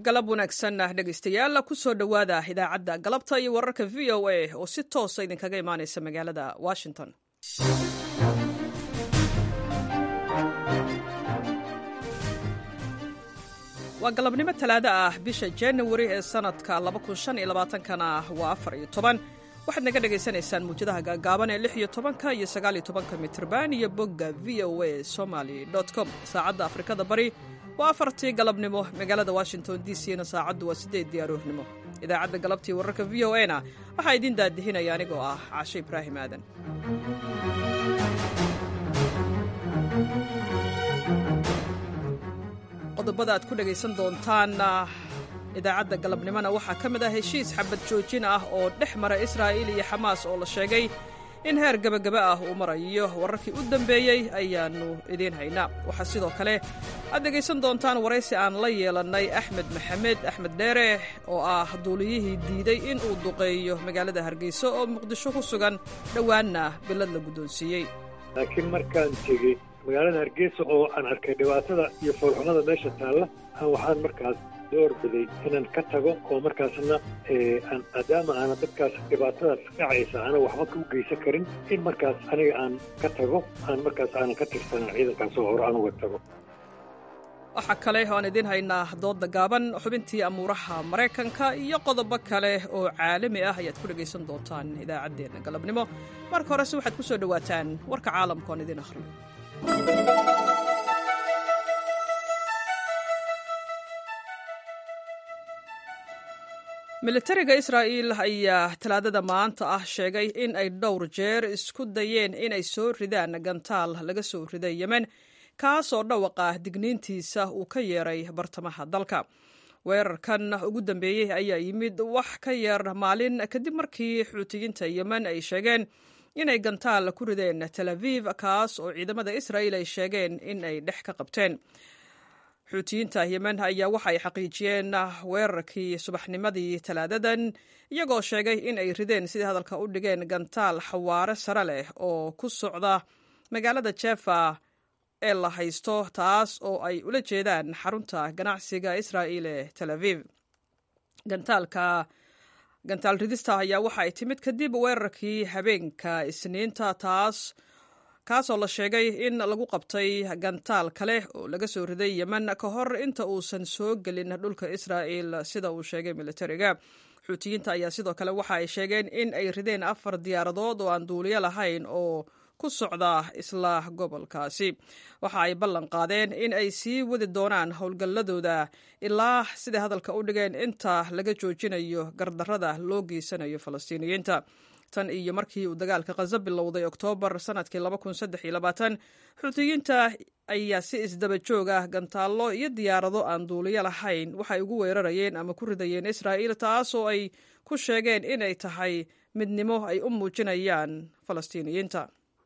galab wanaagsan dhegaystayaal kusoo dhowaada idaacadda galabta iyo wararka v o a oo si toosa idinkaga imaanaysa magaalada washington waa galabnimo talaado ah bisha januari ee sanadka kana waa afar iyo toban waxaad naga dhagaysanaysaan muujadaha gaagaaban ee lix iyo tobanka iyo sagaaliyo tobanka mitrban iyo bogga v o a somaly com saacadda afrikada bari waa afartii galabnimo magaalada washington d c na saacaddu waa siddeeddii aroornimo idaacadda galabtii wararka v o a na waxaa idiin daadihinaya anigoo ah caashe ibraahim aadan qodobada aad ku dhegaysan doontaan idaacadda galabnimona waxaa ka mid ah heshiis xabad joojin ah oo dhex mara israa'iil iyo xamaas oo la sheegay in heer gebagaba ah uu marayo wararkii u dambeeyey ayaannu idiin haynaa waxaa sidoo kale aad dhegaysan doontaan waraysi aan la yeelannay axmed maxamed axmed dheere oo ah duuliyihii diiday in uu duqeeyo magaalada hargeysa oo muqdisho ku sugan dhowaanna bilad la guddoonsiiyey laakiin markaan tegey magaalada hargeysa oo aan arkay dhibaatada iyo foolxumada meesha taalla aan waxaan markaas door biday inaan ka tago oo markaasna maadaama aana dadkaas dhibaatadaas dhacaysa aana waxba u geysan karin in markaas aniga aan ka tago aan markaas aanan ka tirsanan ciidankaas oo hore aan uga tago waxaa kale oo aan idiin haynaa doodda gaaban xubintii amuuraha maraykanka iyo qodobo kale oo caalami ah ayaad ku dhegaysan doontaan idaacaddeenna galabnimo marka horese waxaad ku soo dhowaataan warka caalamka oon idiin akhriyo militariga israa'iil ayaa talaadada maanta ah sheegay in ay dhowr jeer isku dayeen inay soo ridaan gantaal laga soo riday yemen kaasoo dhawaqa digniintiisa uu ka yeeray bartamaha dalka weerarkan ugu dambeeyey ayaa yimid wax ka yeer maalin kadib markii xuutiyiinta yemen ay sheegeen inay gantaal ku rideen tel aviv kaas oo ciidamada israa'iil ay sheegeen in ay dhex ka qabteen xuutiyiinta yemen ayaa waxa ay xaqiijiyeen weerarkii subaxnimadii talaadadan iyagoo sheegay in ay rideen sidii hadalka u dhigeen gantaal xawaare sare leh oo ku socda magaalada jefa ee la haysto taas oo ay ula jeedaan xarunta ganacsiga israa'iil ee tel aviv gantaalka gantaal ridista ayaa waxa ay timid kadib weerarkii habeenka isniinta taas kaasoo la sheegay in lagu qabtay gantaal kale oo laga soo riday yemen ka hor inta uusan soo gelin dhulka israa'il sida uu sheegay militariga xuutiyiinta ayaa sidoo kale waxa ay sheegeen in ay rideen afar diyaaradood oo aan duuliyo lahayn oo ku socda isla gobolkaasi waxa ay ballan qaadeen in ay sii wadi doonaan howlgalladooda ilaa siday hadalka u dhigeen inta laga joojinayo gardarrada loo geysanayo falastiiniyiinta tan iyo markii uu dagaalka khaza bilowday oktoobar sanadkii xuutiyiinta ayaa si isdaba joog ah gantaallo iyo diyaarado aan duuliyo lahayn waxay ugu weerarayeen ama ku ridayeen israa'iil taasoo ay ku sheegeen inay tahay midnimo ay u muujinayaan falastiiniyiinta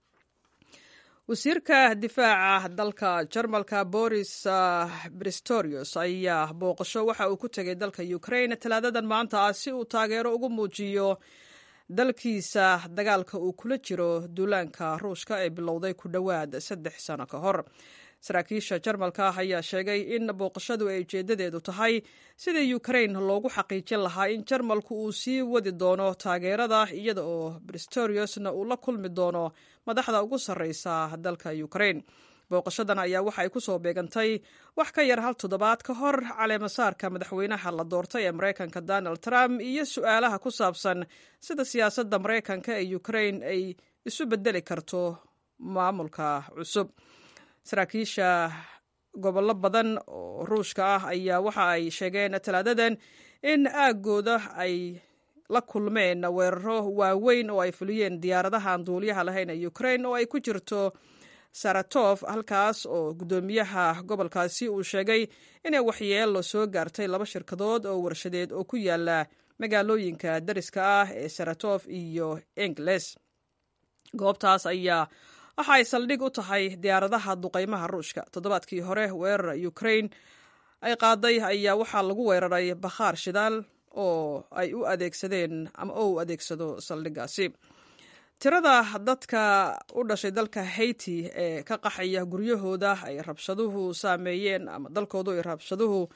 wasiirka difaaca dalka jarmalka boris bristorius ayaa booqasho waxa uu ku tegay dalka ukraine talaadadan maanta ah si uu taageero ugu muujiyo dalkiisa dagaalka uu kula jiro duulaanka ruushka ee bilowday ku dhowaad saddex sano ka hor saraakiisha jarmalka ayaa sheegay in booqashadu ay ujeedadeedu tahay sidii ukrain loogu xaqiijin lahaa in jarmalku uu sii wadi doono taageerada iyada oo bristoriusna uu la kulmi doono madaxda ugu sarreysa dalka ukrain booqashadan ayaa waxa ay ku soo beegantay wax ka yar hal toddobaad ka hor caleemasaarka madaxweynaha la doortay ee maraykanka donald trump iyo su-aalaha ku saabsan sida siyaasadda maraykanka ee ukrain ay isu bedeli karto maamulka cusub saraakiisha gobollo badan oo ruushka ah ayaa waxa ay sheegeen talaadadan in aaggooda ay la kulmeen weeraro waaweyn oo ay fuliyeen diyaaradahan duuliyaha lahayn ee ukrain oo ay ku jirto saratof halkaas oo guddoomiyaha gobolkaasi uu sheegay inay waxyeelo soo gaartay laba shirkadood oo warshadeed oo ku yaala magaalooyinka dariska ah ee saratof iyo engles goobtaas ayaa waxa ay saldhig u tahay diyaaradaha duqaymaha ruushka toddobaadkii hore weerar ukrain ay qaaday ayaa waxaa lagu weeraray bakhaar shidaal oo ay u adeegsadeen ama oo u adeegsado saldhigaasi tirada dadka u dhashay dalka haiti ee ka qaxaya guryahooda ay rabshaduhu saameeyeen ama dalkoodu ay rabshaduhu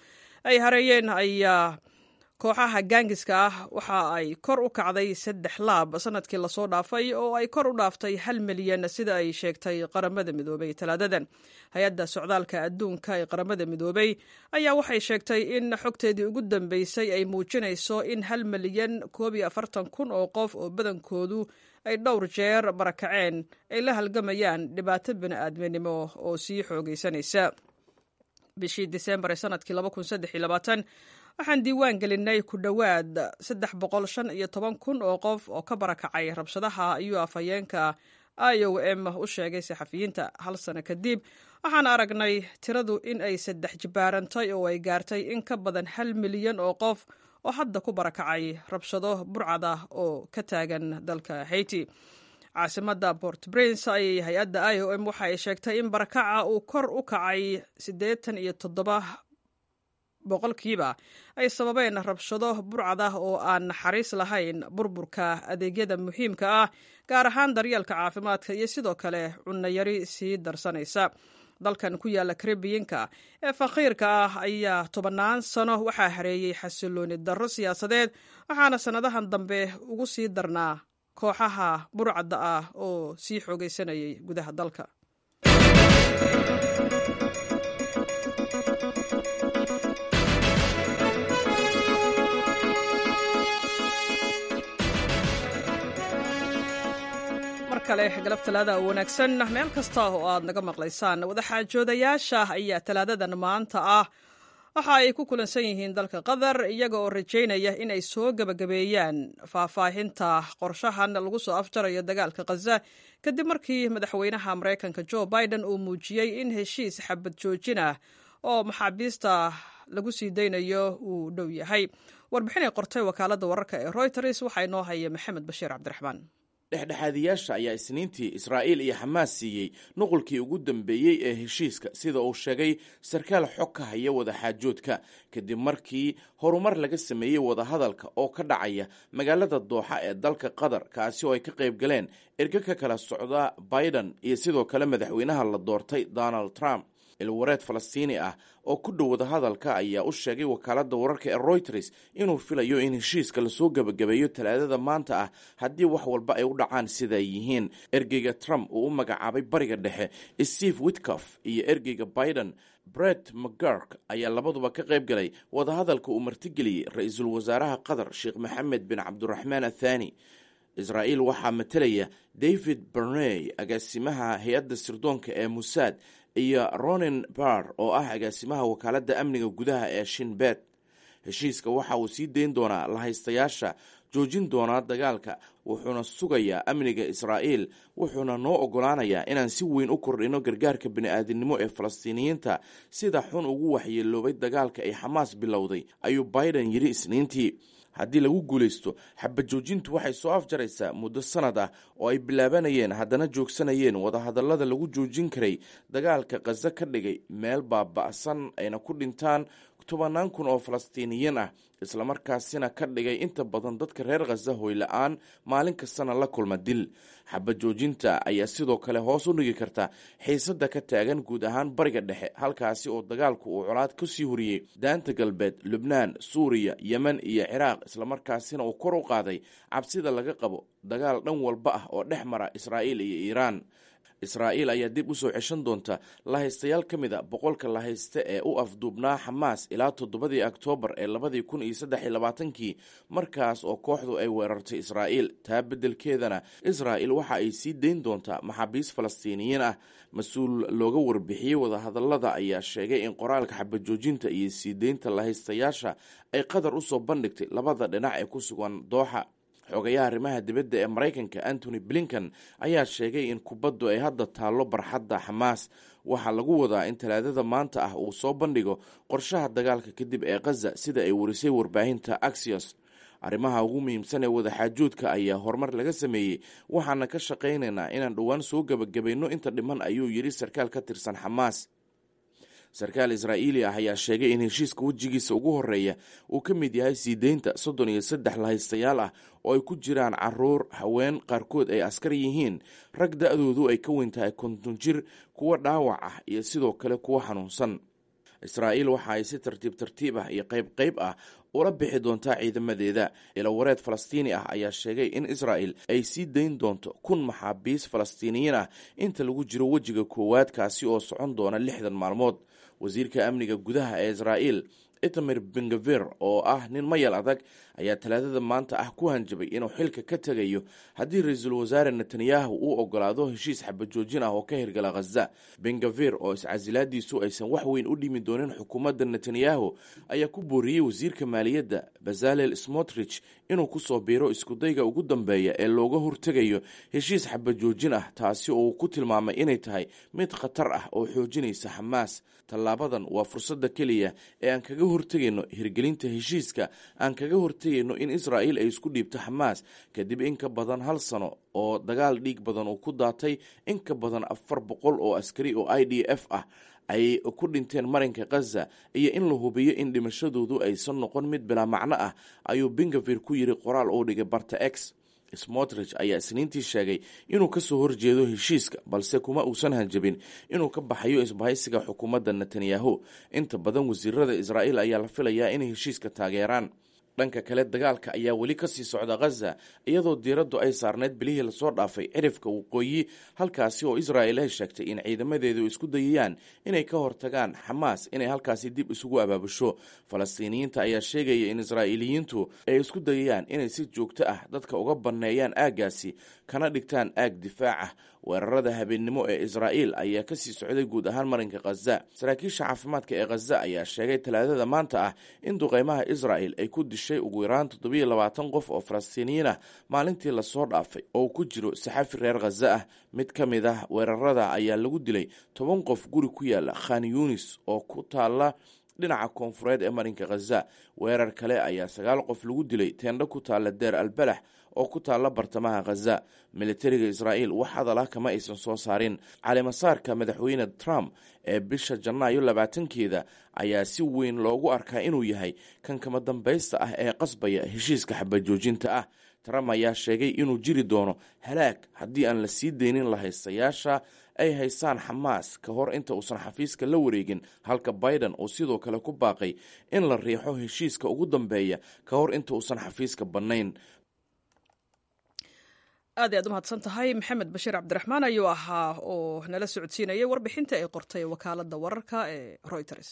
ay hareeyeen ayaa kooxaha gaangiska ah waxa ay kor u kacday saddex laab sanadkii lasoo dhaafay oo ay kor u dhaaftay hal milyan sida ay sheegtay qaramada midoobay talaadadan hay-adda socdaalka adduunka ee qaramada midoobay ayaa waxay sheegtay in xogteedii ugu dambeysay ay muujinayso in hal milyan koob iyo afartan kun oo qof oo badankoodu ay dhowr jeer barakaceen ay la halgamayaan dhibaato bini-aadminimo oo sii xoogaysanaysa bishii disembar ee sanadkii waxaan diiwaan gelinay ku dhowaad saddex boqol shan iyo toban kun oo qof oo ka barakacay rabshadaha ayuu afhayeenka i o m u sheegay saxafiyiinta hal sano kadib waxaan aragnay tiradu in ay saddex jibaarantay oo ay gaartay in ka badan hal milyan oo qof oo hadda ku barakacay rabshado burcad ah oo ka taagan dalka haiti caasimada port prince ayay hay-adda i o m waxa ay sheegtay in barakaca uu kor u kacay siddeetan iyo toddoba boqolkiiba ay sababeen rabshado burcad ah oo aan naxariis lahayn burburka adeegyada muhiimka ah gaar ahaan daryeelka caafimaadka iyo sidoo kale cunayari sii darsanaysa dalkan ku yaala karibiyinka ee faqiirka ah ayaa tobannaan sano waxaa hareeyey xasilooni darro siyaasadeed waxaana sannadahan dambe ugu sii darnaa kooxaha burcadda ah oo sii xoogaysanayay gudaha dalka kale galab talaada wanaagsan meel kasta oo aad naga maqlaysaan wadaxaajoodayaasha ayaa talaadadan maanta ah waxa ay ku kulansan yihiin dalka qatar iyaga oo rajaynaya in ay soo gebagabeeyaan faahfaahinta qorshahan lagu soo afjarayo dagaalka khaza kadib markii madaxweynaha maraykanka jo biden uu muujiyey in heshiis xabad joojin ah oo maxaabiista lagu sii daynayo uu dhow yahay warbixinay qortay wakaaladda wararka ee royters waxaa inoo haya maxamed bashiir cabdiraxmaan dhexdhexaadiyaasha ayaa isniintii israa'iil iyo xamaas siiyey nuqulkii ugu dambeeyey ee heshiiska sida uu sheegay sarkaal xog ka haya wadaxaajoodka kadib markii horumar laga sameeyey wadahadalka oo ka dhacaya magaalada dooxa ee dalka qatar kaasi oo ay ka qayb galeen erge ka kala socda biden iyo sidoo kale madaxweynaha la doortay donald trump ilwareed falastiini ah oo ku dhow wadahadalka ayaa u sheegay wakaaladda wararka ee royters inuu filayo in heshiiska lasoo gebagabeeyo talaadada maanta ah haddii wax walba ay u dhacaan sida ay yihiin ergeyga trump uu u magacaabay bariga dhexe steve witcof iyo ergeyga biden bret mcgurk ayaa labaduba ka qayb galay wadahadalka uu martigeliyey ra-iisul wasaaraha qatar sheekh maxamed bin cabduraxmaan athani israa'iil waxaa matalaya david berney agaasimaha hay-adda sirdoonka ee musaad iyo ronin bar oo ah agaasimaha wakaaladda amniga gudaha ee shinbet heshiiska waxa uu sii dayn doonaa lahaystayaasha joojin doonaa dagaalka wuxuuna sugayaa amniga israa'iil wuxuuna noo oggolaanayaa inaan si weyn u kordhino gargaarka bini'aadinimo ee falastiiniyiinta sida xun ugu waxyeeloobay dagaalka ay xamaas bilowday ayuu biden yidhi isniintii haddii lagu guulaysto xabad joojintu waxay soo afjaraysaa muddo sanad ah oo ay bilaabanayeen haddana joogsanayeen wadahadallada lagu joojin karay dagaalka khaza ka dhigay meel baaba'san ayna ku dhintaan tobannaan kun oo falastiiniyiin ah islamarkaasina ka dhigay inta badan dadka reer khaza hoyla-aan maalin kastana la kulma dil xabad joojinta ayaa sidoo kale hoos u dhigi karta xiisadda ka taagan guud ahaan bariga dhexe halkaasi oo dagaalku uu colaad ka sii horiyey daanta galbeed lubnaan suuriya yemen iyo ciraaq islamarkaasina uu kor u qaaday cabsida laga qabo dagaal dhan walba ah oo dhex mara israa'iil iyo iiraan israa'iil ayaa dib u soo ceshan doonta lahaystayaal ka mid a boqolka lahayste ee u afduubnaa xamaas ilaa toddobadii oktoobar ee labadii kun iyo saddex iyo labaatankii markaas oo kooxdu ay weerartay israa'iil taa beddelkeedana israa'il waxa ay sii dayn doontaa maxaabiis falastiiniyiin ah mas-uul looga warbixiyey wadahadallada ayaa sheegay in qoraalka xabajoojinta iyo sii deynta lahaystayaasha ay qatar u soo bandhigtay labada dhinac ee ku sugan dooxa xogayaha arrimaha dibadda ee maraykanka antony blinkan ayaa sheegay in kubaddu ay hadda taallo barxadda xamaas waxaa lagu wadaa in talaadada maanta ah uu soo bandhigo qorshaha dagaalka kadib ee khaza sida ay warisay warbaahinta axios arrimaha ugu muhiimsan ee wadaxaajoodka ayaa horumar laga sameeyey waxaana ka shaqaynaynaa inaan dhowaan soo gebagabayno inta dhiman ayuu yidhi sarkaal ka tirsan xamaas sarkaal israa'iili ah ayaa sheegay in heshiiska wejigiisa ugu horeeya uu ka mid yahay sii deynta soddon iyo saddex lahaystayaal ah oo ay ku jiraan caruur haween qaarkood ay askar yihiin rag da-doodu ay ka weyn tahay konton jir kuwo dhaawac ah iyo sidoo kale kuwo xanuunsan israa'iil waxa ay si tartiib tartiib ah iyo qayb qayb ah ula bixi doontaa ciidamadeeda ilawareed falastiini ah ayaa sheegay in israa'il ay sii dayn doonto kun maxaabiis falastiiniyiin ah inta lagu jiro wejiga koowaad kaasi oo socon doona lixdan maalmood wasiirka amniga gudaha ee israa'iil itamir bengaver oo ah nin mayal adag ayaa talaadada maanta ah ku hanjabay inuu xilka ka tegayo haddii ra-iisul wasaare netanyahu uu ogolaado heshiis xabajoojin ah oo ka hirgala khaza bengaver oo iscasilaadiisu aysan wax weyn u dhimi doonin xukuumadda netanyahu ayaa ku booriyey wasiirka maaliyadda bazalel smotrich inuu kusoo biiro iskudayga ugu dambeeya ee looga hortegayo heshiis xabajoojin ah taasi oo uu ku tilmaamay inay tahay mid khatar ah oo xoojinaysa xamaas tallaabadan waa fursadda keliya ee aan kaga hortegayno hirgelinta heshiiska aan kaga hortegayno in israa'iil ay isku dhiibto xamaas kadib in ka badan hal sano oo dagaal dhiig badan uu ku daatay in ka badan afar boqol oo askari oo i d f ah ay ku dhinteen marinka khaza iyo in la hubiyo in dhimashadoodu aysan noqon mid bilaa macno ah ayuu bengavir ku yiri qoraal uu dhigay barta x smotrich ayaa isniintii sheegay inuu kasoo horjeedo heshiiska balse kuma uusan hanjabin inuu ka baxayo isbahaysiga xukuumadda netanyahu inta badan wasiirada israa'iil ayaa la filayaa inay heshiiska taageeraan dhanka kale dagaalka ayaa weli kasii socda khaza iyadoo diiraddu ay saarneyd bilihii lasoo dhaafay cirifka waqooyi halkaasi oo israa'il ay sheegtay in ciidamadeedu isku dayayaan inay ka hortagaan xamaas inay halkaasi dib isugu abaabusho falastiiniyiinta ayaa sheegaya in israa'iiliyiintu ay isku dayayaan inay si joogto ah dadka uga banneeyaan aaggaasi kana dhigtaan aag difaac ah weerarada habeennimo ee israa'iil ayaa kasii socday guud ahaan marinka khaza saraakiisha caafimaadka ee khaza ayaa sheegay talaadada maanta ah in duqeymaha israa'il ay ku dishay ugu yaraan toddobiyo labaatan qof oo falastiiniyiin ah maalintii lasoo dhaafay oo ku jiro saxafi reer khaza ah mid ka mid ah weerarada ayaa lagu dilay toban qof guri ku yaala khan yunis oo ku taala dhinaca koonfureed ee marinka khaza weerar kale ayaa sagaal qof lagu dilay teendho ku taalla deer albalax oo ku taalla bartamaha khaza militariga israa'iil wax hadal ah kama aysan soo saarin calimasaarka madaxweyne trump ee bisha janaayo labaatankeeda ayaa si weyn loogu arkaa inuu yahay kan kama dambaysta ah ee qasbaya heshiiska xabajoojinta ah trump ayaa sheegay inuu jiri doono halaag haddii aan la sii deynin lahaystayaasha ay haystaan xamaas ka hor inta uusan xafiiska la wareegin halka biden uu sidoo kale ku baaqay in la riixo heshiiska ugu dambeeya ka hor inta uusan xafiiska bannayn aad i aad u mahadsan tahay maxamed bashiir cabdiraxmaan ayuu ahaa oo nala socodsiinayay warbixinta ay qortay wakaaladda wararka ee reuters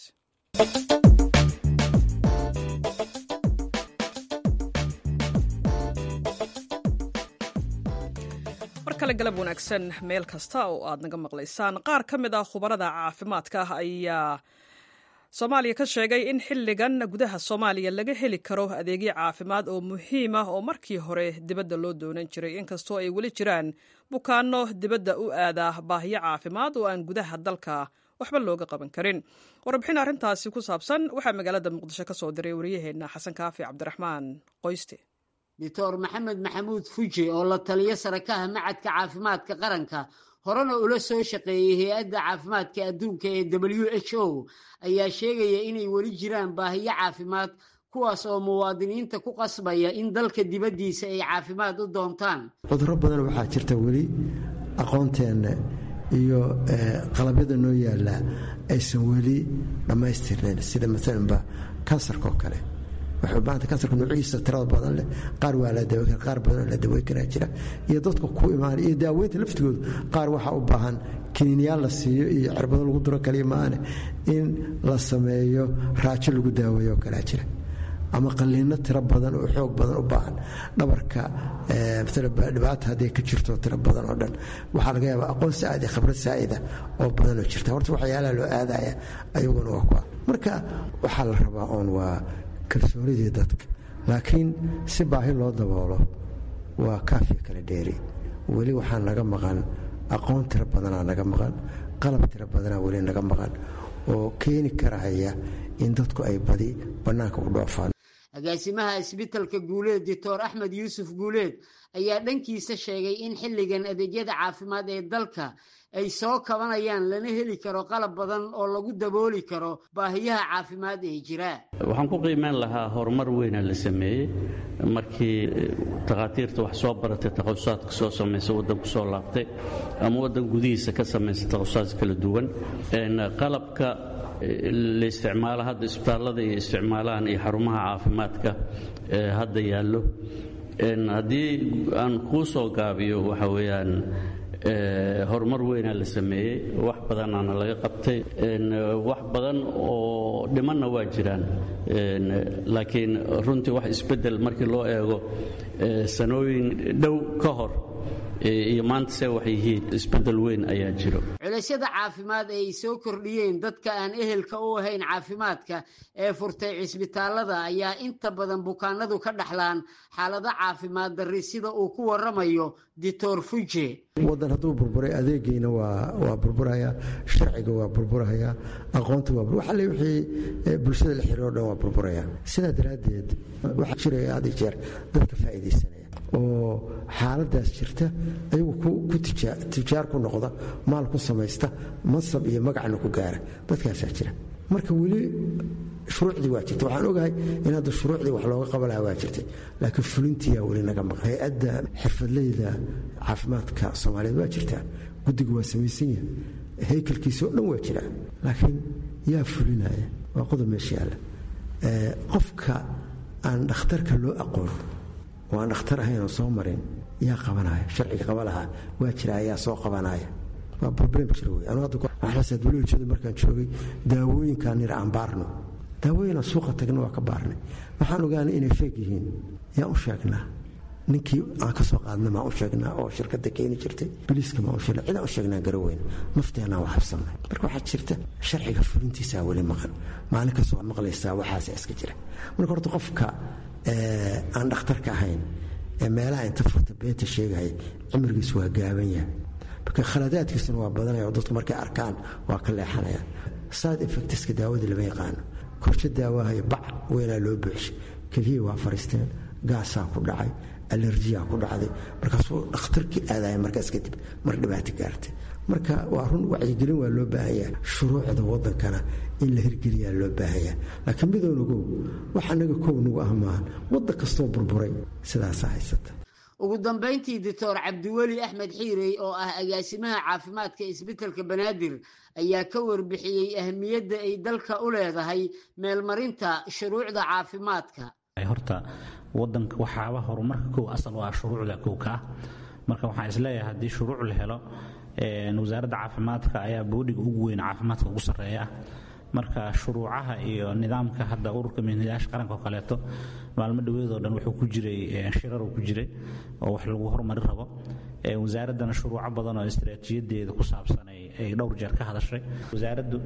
mar kale galab wanaagsan meel kasta oo aad naga maqlaysaan qaar ka mid ah khubarada caafimaadka ah ayaa soomaaliya ka sheegay in xilligan gudaha soomaaliya laga heli karo adeegyo caafimaad oo muhiim ah oo markii hore dibadda loo doonan jiray inkastoo ay weli jiraan bukaano dibadda u aada baahiyo caafimaad oo aan gudaha dalka waxba looga qaban karin warbixin arrintaasi ku saabsan waxaa magaalada muqdisho ka soo diray wariyaheenna xasan kaafi cabdiraxmaan qoyste doctor maxamed maxamuud fuji oo la taliyo sarakaha macadka caafimaadka qaranka horena ula soo shaqeeyey hay-adda caafimaadka adduunka ee w h o ayaa sheegaya inay weli jiraan baahiyo caafimaad kuwaas oo muwaadiniinta ku qasbaya in dalka dibaddiisa ay caafimaad u doontaan cudurro badan waxaa jirta weli aqoonteenna iyo qalabyada noo yaallaa aysan weli dhammaystirnayn sida maalanba kansarka oo kale waxuubaanta kansarka nuuciisa tirada badan leh qaar waa la daweyn kara qaar badanoo la daweyn karaa jira iyo dadka ku imaana iyo daaweynta laftigoodu qaar waxaa u baahan kiniinyaal la siiyo iyo cirbado lagu duro kaliya maane in la sameeyo raajo lagu daaweeyo oo kalea jira ama qaliino tiro badan oo xoog badan u baahan dhabarka dhibaata hadday ka jirto tiro badan oo dhan waxaa laga yaabaa aqoon saa'id iyo khibrad saa'ida oo badan oo jirta horta waxyaalaha loo aadaya ayaguna waa kuwa marka waxaa la rabaa oon waa kalsoonidii dadka laakiin si baahi loo daboolo waa kaafiya kala dheeri weli waxaa naga maqan aqoon tiro badanaa naga maqan qalab tiro badanaa weli naga maqan oo keeni karahaya in dadku ay badi bannaanka u dhoofaan agaasimaha isbitalka guuleed doctor axmed yuusuf guuleed ayaa dhankiisa sheegay in xilligan adeegyada caafimaad ee dalka ay soo kabanayaan lana heli karo qalab badan oo lagu dabooli karo baahiyaha caafimaad ee jira waxaan ku qiimeyn lahaa horumar weyna la sameeyey markii takhaatiirta wax soo baratay takhasusaatka soo samaysa waddanku soo laabtay ama waddan gudihiisa ka samaysa takhasusaaad kala duwan qalabka la isticmaalo hadda isbitaallada iyo isticmaalahan iyo xarumaha caafimaadka ee hadda yaallo haddii aan kuu soo gaabiyo waxa weeyaan horumar weynaa la sameeyey wax badanaana laga qabtay wax badan oo dhimanna waa jiraan laakiin runtii wax isbeddel markii loo eego sanooyin dhow ka hor iyo maanta se wax yihiin isbeddel weyn ayaa jiro culaysyada caafimaad ee ay soo kordhiyeen dadka aan ehelka u ahayn caafimaadka ee furtay cisbitaallada ayaa inta badan bukaanadu ka dhaxlaan xaalado caafimaad darri sida uu ku waramayo dictor fuje wadan hadduu burburay adeegiina waa burburaya sharciga waa burburaya aqoonta waa alle wixii bulshada la xiriiro dhan waa burburaya sidaa daraaddeed waxaa jiraya had iyo jeer dadka faa'iidaysanaya oo xaaladaas jirta ayagu ku tijaar ku noqda maal ku samaysta mansab iyo magacna ku gaara dadkaasaa jira marka weli shuruucdii waa jirta waxaan ogahay in hadda shuruucdii wax looga qaban lahaa waa jirtay laakiin fulintiyaa weli naga maqan hay-adda xirfadleyda caafimaadka soomaaliyeed waa jirtaa guddiga waa samaysan yahay haykalkiisa oo dhan waa jiraa laakiin yaa fulinaya waa qodob meesha yaalla qofka aan dhakhtarka loo aqoon oo aan dhakhtar ahayn oo soo marin yaa qabanaya sharciga qaba lahaa waa jira ayaa soo qabanaya waa problem jira wey anu hadda waxaasaad weli ujeeda markaan joogay daawooyinkaan nir aan baarno daawooyin aan suuqa tagna waa ka baarnay waxaan ogaanay inay feeg yihiin yaan u sheegnaa ninkii aan ka soo qaadna maan u sheegnaa oo shirkadda keeni jirtay biliiska maan u sheegna cidaan u sheegnaa garaweyn nafteenaan waa habsannay marka waxaa jirta sharciga fulintiisaa weli maqan maalin kastoo maqlaysaa waxaasa iska jira marka horta qofka aan dhakhtarka ahayn ee meelaha inta furta beenta sheegaya cimrigiis waa gaaban yahay marka khaladaadkiisuna waa badanaya oo dadku markay arkaan waa ka leexanaya side effectska daawadii lama yaqaano korsho daawahayo bac weynaa loo buuxshay keliyii waa fariisteen gaasaa ku dhacay alerjiyaa ku dhacday markaasuu dhakhtarkii aadaya markaas kadib mar dhibaato gaartay marka waa run wacyigelin waa loo baahan yahay shuruucda wadankana in la hirgeliyaa loo baahan yahay laakiin midownagow wax anaga kow nagu ah maahan waddan kastoo burburay sidaasaa haysata ugu dambayntii doctor cabdiweli axmed xiirey oo ah agaasimaha caafimaadka isbitelka banaadir ayaa ka warbixiyey ahmiyadda ay dalka u leedahay meelmarinta shuruucda caafimaadka horta wadanka waxaaba horumarka kow asal waa shuruucda kow ka ah marka waxaan isleeyahay haddii shuruuc la helo wasaaradda caafimaadka ayaa boodhiga ugu weyn caafimaadka ugu sarreeya ah marka shuruucaha iyo nidaamka hadda ururka mihnayaasha qaranka oo kaleeto maalmo dhoweedoo dhan wuxuu ku jiray shiraruu ku jiray oo wax lagu horumari rabo wasaaraddana shuruuco badan oo istaraatiijiyadeeda ku saabsan ay dhowr jeer ka hadashay wasaaraddu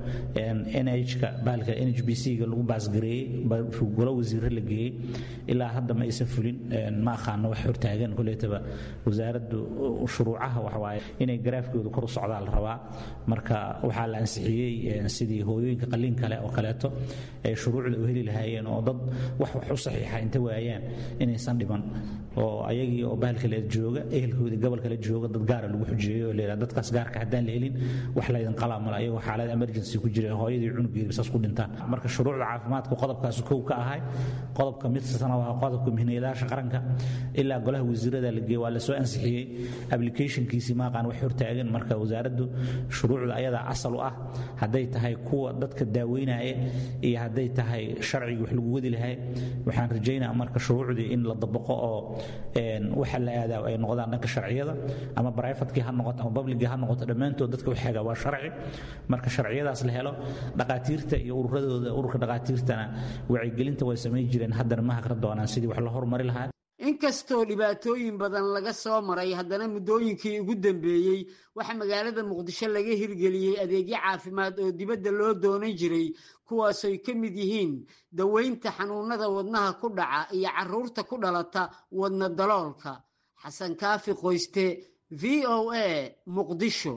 nhka baalka nh b c-ga lagu baasgareeyey golo wasiire la geeyey ilaa hadda ma aysan fulin ma aqaano wax hortaagan koleetaba wasaaraddu shuruucaha waxawaaye inay garaafkooda kor u socdaa la rabaa marka waxaa la ansixiyey sidii hooyooyinka qaliin kale oo kaleeto ay shuruucda u heli lahaayeen oo dad wax wax u saxiixa inta waayaan inaysan dhiman oo ayagii oo bahalkale jooga ehelkoodii gobolkale jooga dad gaara lagu xujeeyo oo leeyahay dadkaas gaarka haddaan la helin wax laydin qalaa male ayagoo xaalad emergency ku jira hooyadii cunugeedi saas ku dhintaan marka shuruucda caafimaadka qodobkaas kow ka ahay qodobka midsana waa qodobka mihnayaasha qaranka ilaa golaha wasiirada la geeye waa la soo ansixiyey applicationkiisii maaqaan wax hortaagan marka wasaaraddu shuruucda ayadaa asal u ah hadday tahay kuwa dadka daaweynaya iyo hadday tahay sharcigii wax lagu wadi lahay waxaan rajaynaa marka shuruucdii in la dabaqo oo waxa la aadaa ay noqdaan dhanka sharciyada ama brifatkii ha noqoto ama publigii ha noqoto dhammaantood dadka waxeega waa sharci marka sharciyadaas la helo dhaqaatiirta iyo ururadooda ururka dhaqaatiirtana wacyigelinta way samayn jireen haddana ma haqra doonaan sidii wax loo horumari lahaa inkastoo dhibaatooyin badan laga soo maray haddana muddooyinkii ugu dambeeyey waxaa magaalada muqdisho laga hirgeliyey adeegyo caafimaad oo dibadda loo doonan jiray kuwaasoy ka mid yihiin daweynta xanuunada wadnaha ku dhaca iyo caruurta ku dhalata wadna daloolka xasan kaafi qoyste v o a muqdisho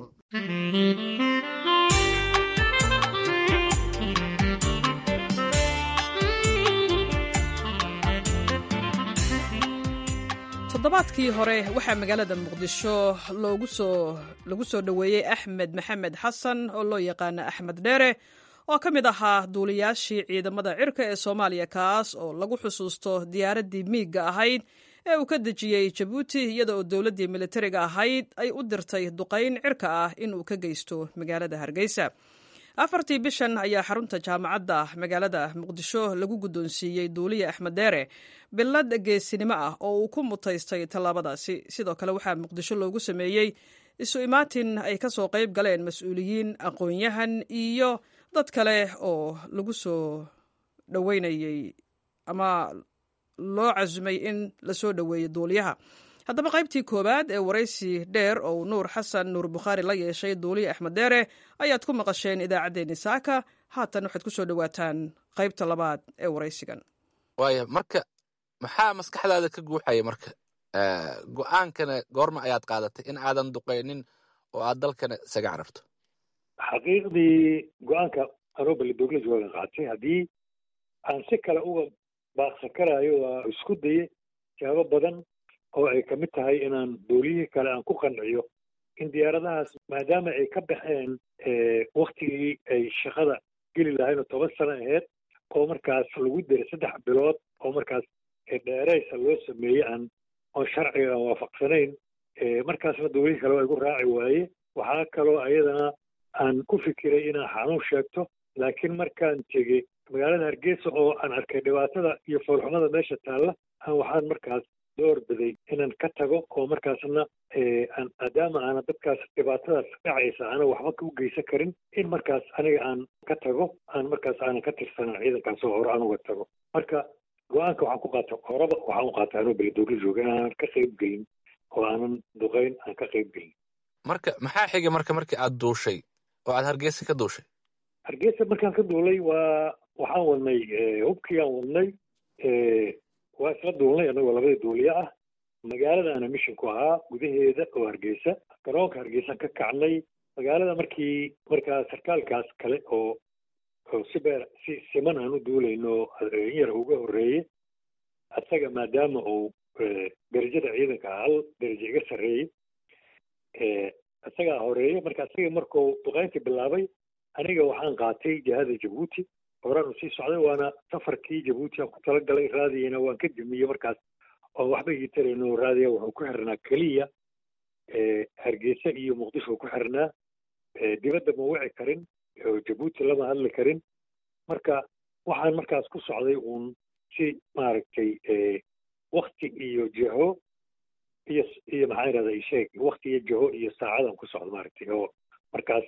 toddobaadkii hore waxaa magaalada muqdisho lagu soo dhoweeyey axmed maxamed xasan oo loo yaqaana axmed dheere oo ka mid ahaa duuliyaashii ciidamada cirka ee soomaaliya kaas oo lagu xusuusto diyaaraddii miigga ahayd ee uu ka dejiyey jabuuti iyada oo dowladdii militariga ahayd ay u dirtay duqayn cirka ah inuu ka geysto magaalada hargeysa afartii bishan ayaa xarunta jaamacadda magaalada muqdisho lagu guddoonsiiyey duuliye axmed deere billad geesinimo ah oo uu ku mutaystay tallaabadaasi sidoo kale waxaa muqdisho loogu sameeyey isu imaatin ay ka soo qayb galeen mas-uuliyiin aqoon-yahan iyo dad kale oo lagu soo dhoweynayey ama loo casumay in lasoo dhoweeyo duuliyaha haddaba qaybtii koowaad ee waraysi dheer oo nuur xasan nuur bukhaari la yeeshay duuliye axmed deere ayaad ku maqasheen idaacaddeenni saaka haatan waxaad ku soo dhowaataan qaybta labaad ee waraysigan waaya marka maxaa maskaxdaada ka guuxaya marka go-aankana goorma ayaad qaadatay in aadan duqaynin oo aad dalkana isaga cararto xaqiiqdii go-aanka anoo balidoogla joogan qaatay haddii aan si kale uga baaqsan karaayo waa isku daye jaabo badan oo ay ka mid tahay inaan duuliyihii kale aan ku qanciyo in diyaaradahaas maadaama ay ka baxeen waktigii ay shaqada geli lahayn oo toban sano aheyd oo markaas lagu diray saddex bilood oo markaas dheeraysa loo sameeyey aan oon sharciga aan waafaqsanayn markaasna duulihii kale waa igu raaci waaye waxaa kaloo ayadana aan ku fikiray inaan xanuun sheegto laakiin markaan tegey magaalada hargeysa oo aan arkay dhibaatada iyo foolxumada meesha taalla aan waxaan markaas door biday inaan ka tago oo markaasna maadaama aana dadkaas dhibaatadaas dhacaysa aana waxba u geysan karin in markaas aniga aan ka tago aan markaas aanan ka tirsanan ciidankaas oo hore aan uga tago marka go-aanka waxaan ku qaata horaba waxaan u qaata anoo belidoogla jooga inaanan ka qayb gelin oo aanan duqayn aan ka qayb gelin marka maxaa xigay marka markii aad duushay oo aad hargeysa ka duushay hargeysa markaan ka duulay waa waxaan wadnay hubkii aan wadnay waa isla duulnay annagoo labadii duuliye ah magaaladaana mishinku ahaa gudaheeda oo hargeysa garoonka hargeysaan ka kacnay magaalada markii markaa sarkaalkaas kale oo oo si beer si siman aan u duulayno in yar uga horreeye asaga maadaama uu derajada ciidanka hal derajo iga sarreeyey isagaa horeeye marka isaga markuu duqayntii bilaabay aniga waxaan qaatay jihada jabuuti horaan u sii socday waana safarkii jabuuti aan ku talagalay raadiyana waan ka dimiyey markaas oo waxba ii tarayno raadiya wuxuu ku xirnaa keliya hargeysa iyo muqdisho ku xirnaa dibadda ma wici karin oo jabuuti lama hadli karin marka waxaan markaas ku socday uun si maaragtay wakti iyo jiho iyo iyo maxaa yidhahda isheeg wakti iyo jiho iyo saacadan ku socdo maaragtay oo markaas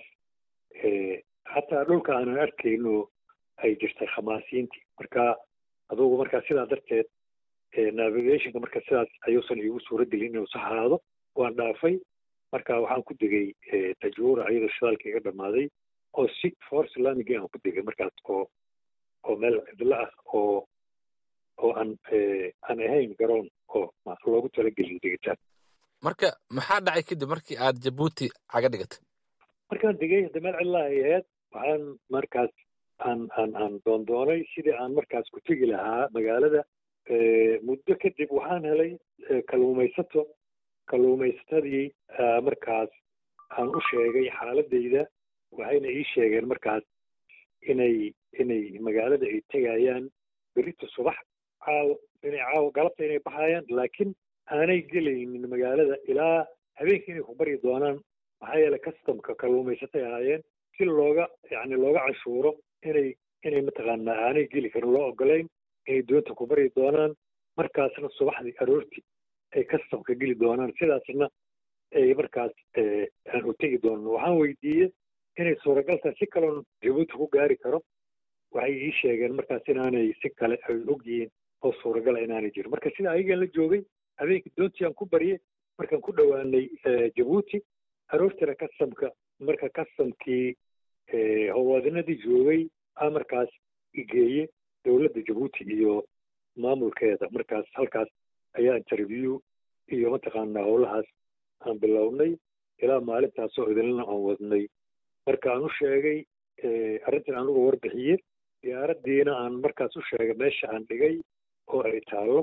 xataa dhulka aanan arkayno ay jirtay khamaasiyiintii marka adugu markaa sidaa darteed navigationka marka sidaas ayuusan iigu suura gelin inuu sax ahaado waan dhaafay marka waxaan ku degay tajuura iyadoo shidaalka iga dhammaaday oo si for islamigii aan ku degay markaas oo oo meel cidlo ah oo oo aan aan ahayn garoon oo loogu talagelin degitaan marka maxaa dhacay kadib markii aad jabuuti caga dhigatay markaan degay hadda meel cidla ay ahayd waxaan markaas aan aan aan doondoonay sidii aan markaas ku tegi lahaa magaalada muddo kadib waxaan helay kalluumaysato kalluumaysatadii markaas aan u sheegay xaaladayda waxayna ii sheegeen markaas inay inay magaalada ay tegayaan berito subax caawo inay caawo galabta inay baxayaan laakiin aanay gelaynin magaalada ilaa habeenkii inay ku baryi doonaan maxaa yeelay customka kalluumaysatay ahaayeen si looga yacni looga cashuuro inay inay mataqaanaa aanay geli karin loo ogolayn inay doonta ku baryi doonaan markaasna subaxdii aroortii ay customka geli doonaan sidaasna ay markaas aan u tegi doonan waxaan weydiiyey inay suuragal tahay si kaloon jabuuti ku gaari karo waxay ii sheegeen markaas inaanay si kale ay og yihiin oo suuragala inaanay jirin marka sida ayagan la joogay habeenkii doontii aan ku baryay markaan ku dhowaanay jabuuti aroortiina customka marka customkii howlwadinadii joogay a markaas igeeye dowladda jabuuti iyo maamulkeeda markaas halkaas ayaa interview iyo mataqaanaa howlahaas aan bilownay ilaa maalintaasoo idinlana aan wadnay marka aan u sheegay arrintan aan uga warbixiye diyaaraddiina aan markaas u sheegay meesha aan dhigay oo ay taallo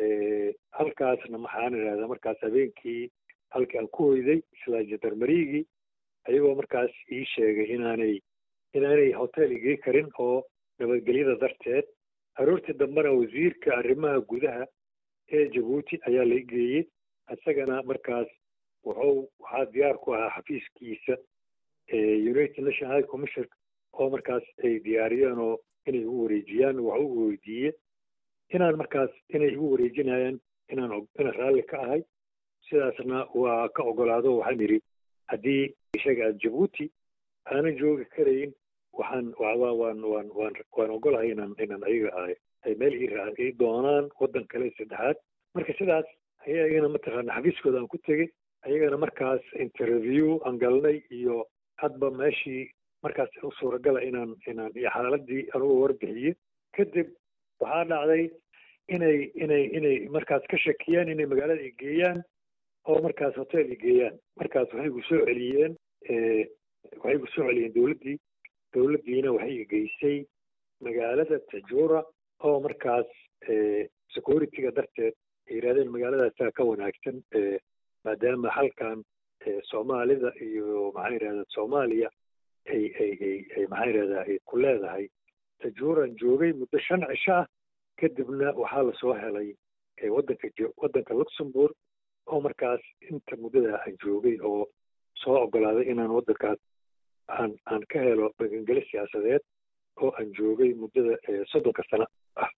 halkaasna maxaan idhahdaa markaas habeenkii halkii aan ku hoyday isla jandarmariigii ayagoo markaas ii sheegay inaanay inaanay hotel igii karin oo nabadgelyada darteed aroortii dambena wasiirka arrimaha gudaha ee jabuuti ayaa la geeyey isagana markaas wuxuu waxaa diyaar ku ahaa xafiiskiisa united national high commission oo markaas ay diyaariyeen oo inay igu wareejiyaan wax ugu weydiiye inaan markaas inay igu wareejinayaan inaan inaan raalli ka ahay sidaasna waa ka ogolaado waxaan idhi haddii isaga aad jabuuti aanan joogi karayn waxaan waan waan waan waan waan ogolahay inaan inaan ayaga ahay ay meel ii raa ii doonaan waddan kale saddexaad marka sidaas ayaa iyagana mataqaana xafiiskooda aan ku tegey ayagana markaas interview aan galnay iyo hadba meeshii markaas u suuragala inaan inaan iyo xaaladii anugu warbixiye kadib waxaa dhacday inay inay inay markaas ka shakiyaan inay magaalada i geeyaan oo markaas hotel i geeyaan markaas waxay gu soo celiyeen waxay gu soo celiyeen dowladdii dowladdiina waxay i geysay magaalada tajura oo markaas security-ga darteed ay yidhahdeen magaaladaasaa ka wanaagsan maadaama halkan soomaalida iyo maxaa yidhahda soomaaliya ay ay ay ay maxaa yidhahdaa ay ku leedahay tajuuraan joogay muddo shan cisho ah kadibna waxaa lasoo helay waddanka waddanka luxembourg oo markaas inta muddada aan joogay oo soo ogolaaday inaan waddankaas aan aan ka helo magangeli siyaasadeed oo aan joogay muddada soddonka sano ah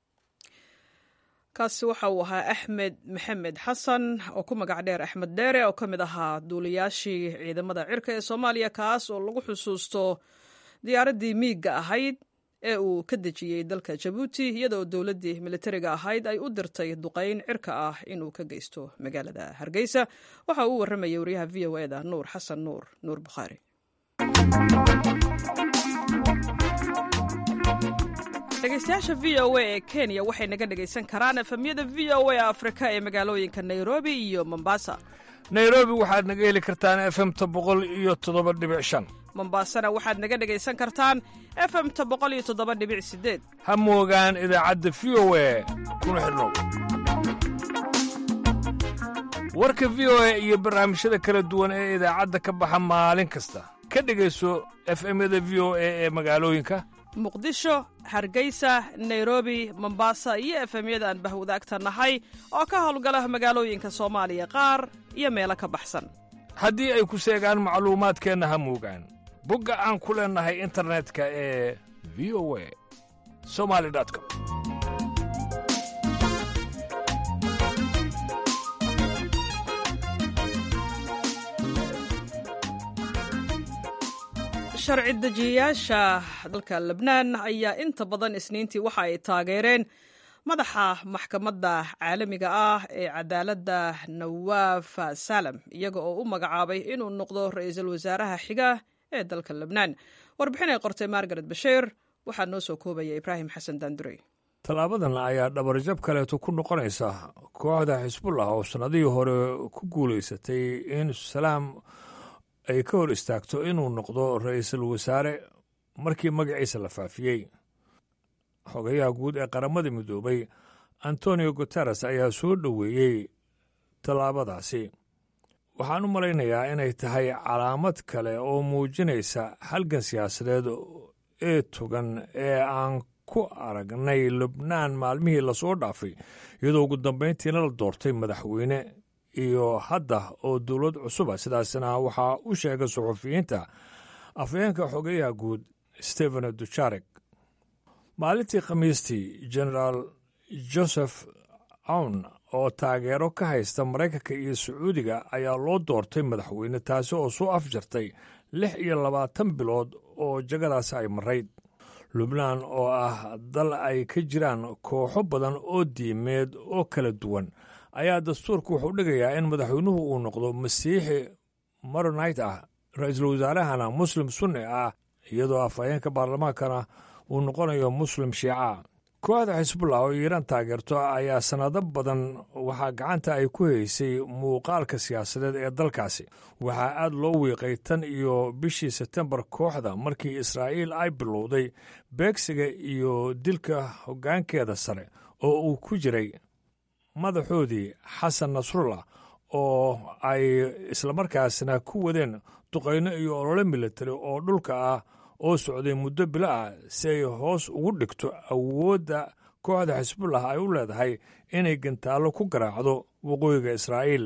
kaasi waxa uu ahaa axmed maxamed xasan oo ku magac dheer axmed dheere oo ka mid ahaa duuliyaashii ciidamada cirka ee soomaaliya kaas oo lagu xusuusto diyaaraddii miigga ahayd ee uu ka dejiyey dalka jabuuti iyadoo dowladdii militariga ahayd ay u dirtay duqayn cirka ah inuu ka geysto magaalada hargeysa waxa uu warramayay wariyaha v o eda nuur xasan nuur nuur bukhaari dhegeystayaasha v o a ee kenya waxay naga dhegaysan karaan efemyada v o a afrika ee magaalooyinka nairobi iyo mombasa nairobi waxaad naga heli kartaan efemta boqol iyo toddoba dhibic shan mombasana waxaad naga dhegaysan kartaan efemta boqol iyo toddoba dhibic sideed ha moogaan idaacadda v o a kuna xidhnow warka v o a iyo barnaamijyada kala duwan ee idaacadda ka baxa maalin kasta ka dhegayso efemyada v o a ee magaalooyinka muqdisho hargeysa nairobi mombasa iyo efemyada aan bahwadaagta nahay oo ka howlgala magaalooyinka soomaaliya qaar iyo meelo ka baxsan haddii ay ku seegaan macluumaadkeenna ha moogaan bogga aan ku leennahay internetka ee v o a somali com sharci dejiyayaasha dalka lebnaan ayaa inta badan isniintii waxa ay taageereen madaxa maxkamadda caalamiga ah ee cadaaladda nawaaf salam iyaga oo u magacaabay inuu noqdo ra-iisul wasaaraha xiga ee dalka lebnaan warbixin ay qortay margaret bashiir waxaa noo soo koobaya ibraahim xasan daandurey tallaabadan ayaa dhabarjab kaleeto ku noqonaysa kooxda xisbullah oo sannadihii hore ku guulaysatay in salaam ay ka hor istaagto inuu noqdo ra-iisul wasaare markii magaciisa la faafiyey xogayaha guud ee qaramada midoobay antonio guteres ayaa soo dhoweeyey tallaabadaasi waxaan u malaynayaa inay tahay calaamad kale oo muujinaysa halgan siyaasadeed ee togan ee aan ku aragnay lubnaan maalmihii lasoo dhaafay iyadoo ugu dambayntiina la doortay madaxweyne iyo hadda oo dowlad cusuba sidaasna waxaa u sheegay suxufiyiinta afhayeenka xogeyaha guud stephen dujarek maalintii khamiistii genaraal joseph awn oo taageero ka haysta maraykanka iyo sacuudiga ayaa loo doortay madaxweyne taasi oo soo afjartay lix iyo labaatan bilood oo jagadaasi ay marayd lubnaan oo ah dal ay ka jiraan kooxo badan oo diimeed oo kala duwan ayaa dastuurku wuxuu dhigayaa in madaxweynuhu uu noqdo masiixi maronait ah ra-iisul wasaarahana muslim sunni ah iyadoo afhayeenka baarlamaankana uu noqonayo muslim shiica kooxda xisbullah oo iiraan taageerto ayaa sannado badan waxaa gacanta ay ku haysay muuqaalka siyaasadeed ee dalkaasi waxaa aad loo wiiqay tan iyo bishii sebtembar kooxda markii israa'iil ay bilowday beegsiga iyo dilka hoggaankeeda sare oo uu ku jiray madaxoodii xasan nasrullah oo ay islamarkaasna ku wadeen duqayno iyo olole militari oo dhulka ah oo socday muddo bilo ah si ay hoos ugu dhigto awoodda kooxda xisbullah ay u leedahay inay gantaallo ku garaacdo waqooyiga israa'iil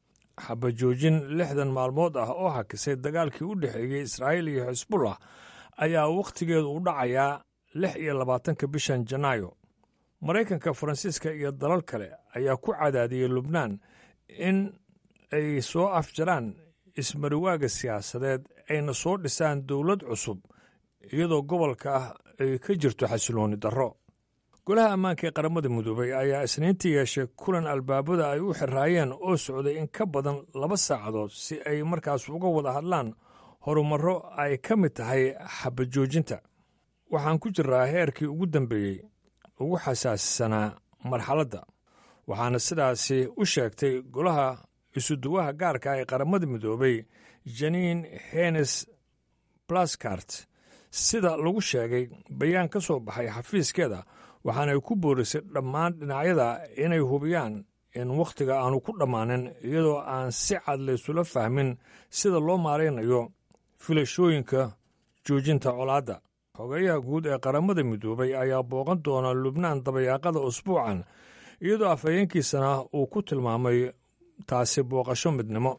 xabajoojin lixdan maalmood ah oo hakisay dagaalkii u dhexeeyey israa'iil iyo xisbullah ayaa wakhtigeedu u dhacayaa lix iyo labaatanka bishan janaayo maraykanka faransiiska iyo dalal kale ayaa ku cadaadiyey lubnaan in ay soo afjaraan ismariwaaga siyaasadeed ayna soo dhisaan dowlad cusub iyadoo gobolka ah ay ka jirto xasilooni darro golaha ammaanka ee qaramada midoobay ayaa isniintii yeeshay kulan albaabada ay u xiraayeen oo socday in ka badan laba saacadood si ay markaas uga wada hadlaan horumarro ay ka mid tahay xabajoojinta waxaan ku jiraa heerkii ugu dambeeyey ugu xasaasisanaa marxaladda waxaana sidaasi u sheegtay golaha isuduwaha gaarka ee qaramada midoobay janiin henes blaskart sida lagu sheegay bayaan ka soo baxay xafiiskeeda waxaanay ku boorisay dhammaan dhinacyada inay hubiyaan in wakhtiga aanu ku dhammaanin iyadoo aan si cad laysula fahmin sida loo maaraynayo filashooyinka joojinta colaadda xogeyaha guud ee qaramada midoobay ayaa booqan doona lubnaan dabayaaqada usbuucan iyadoo afhayeenkiisana uu ku tilmaamay taasi booqasho midnimo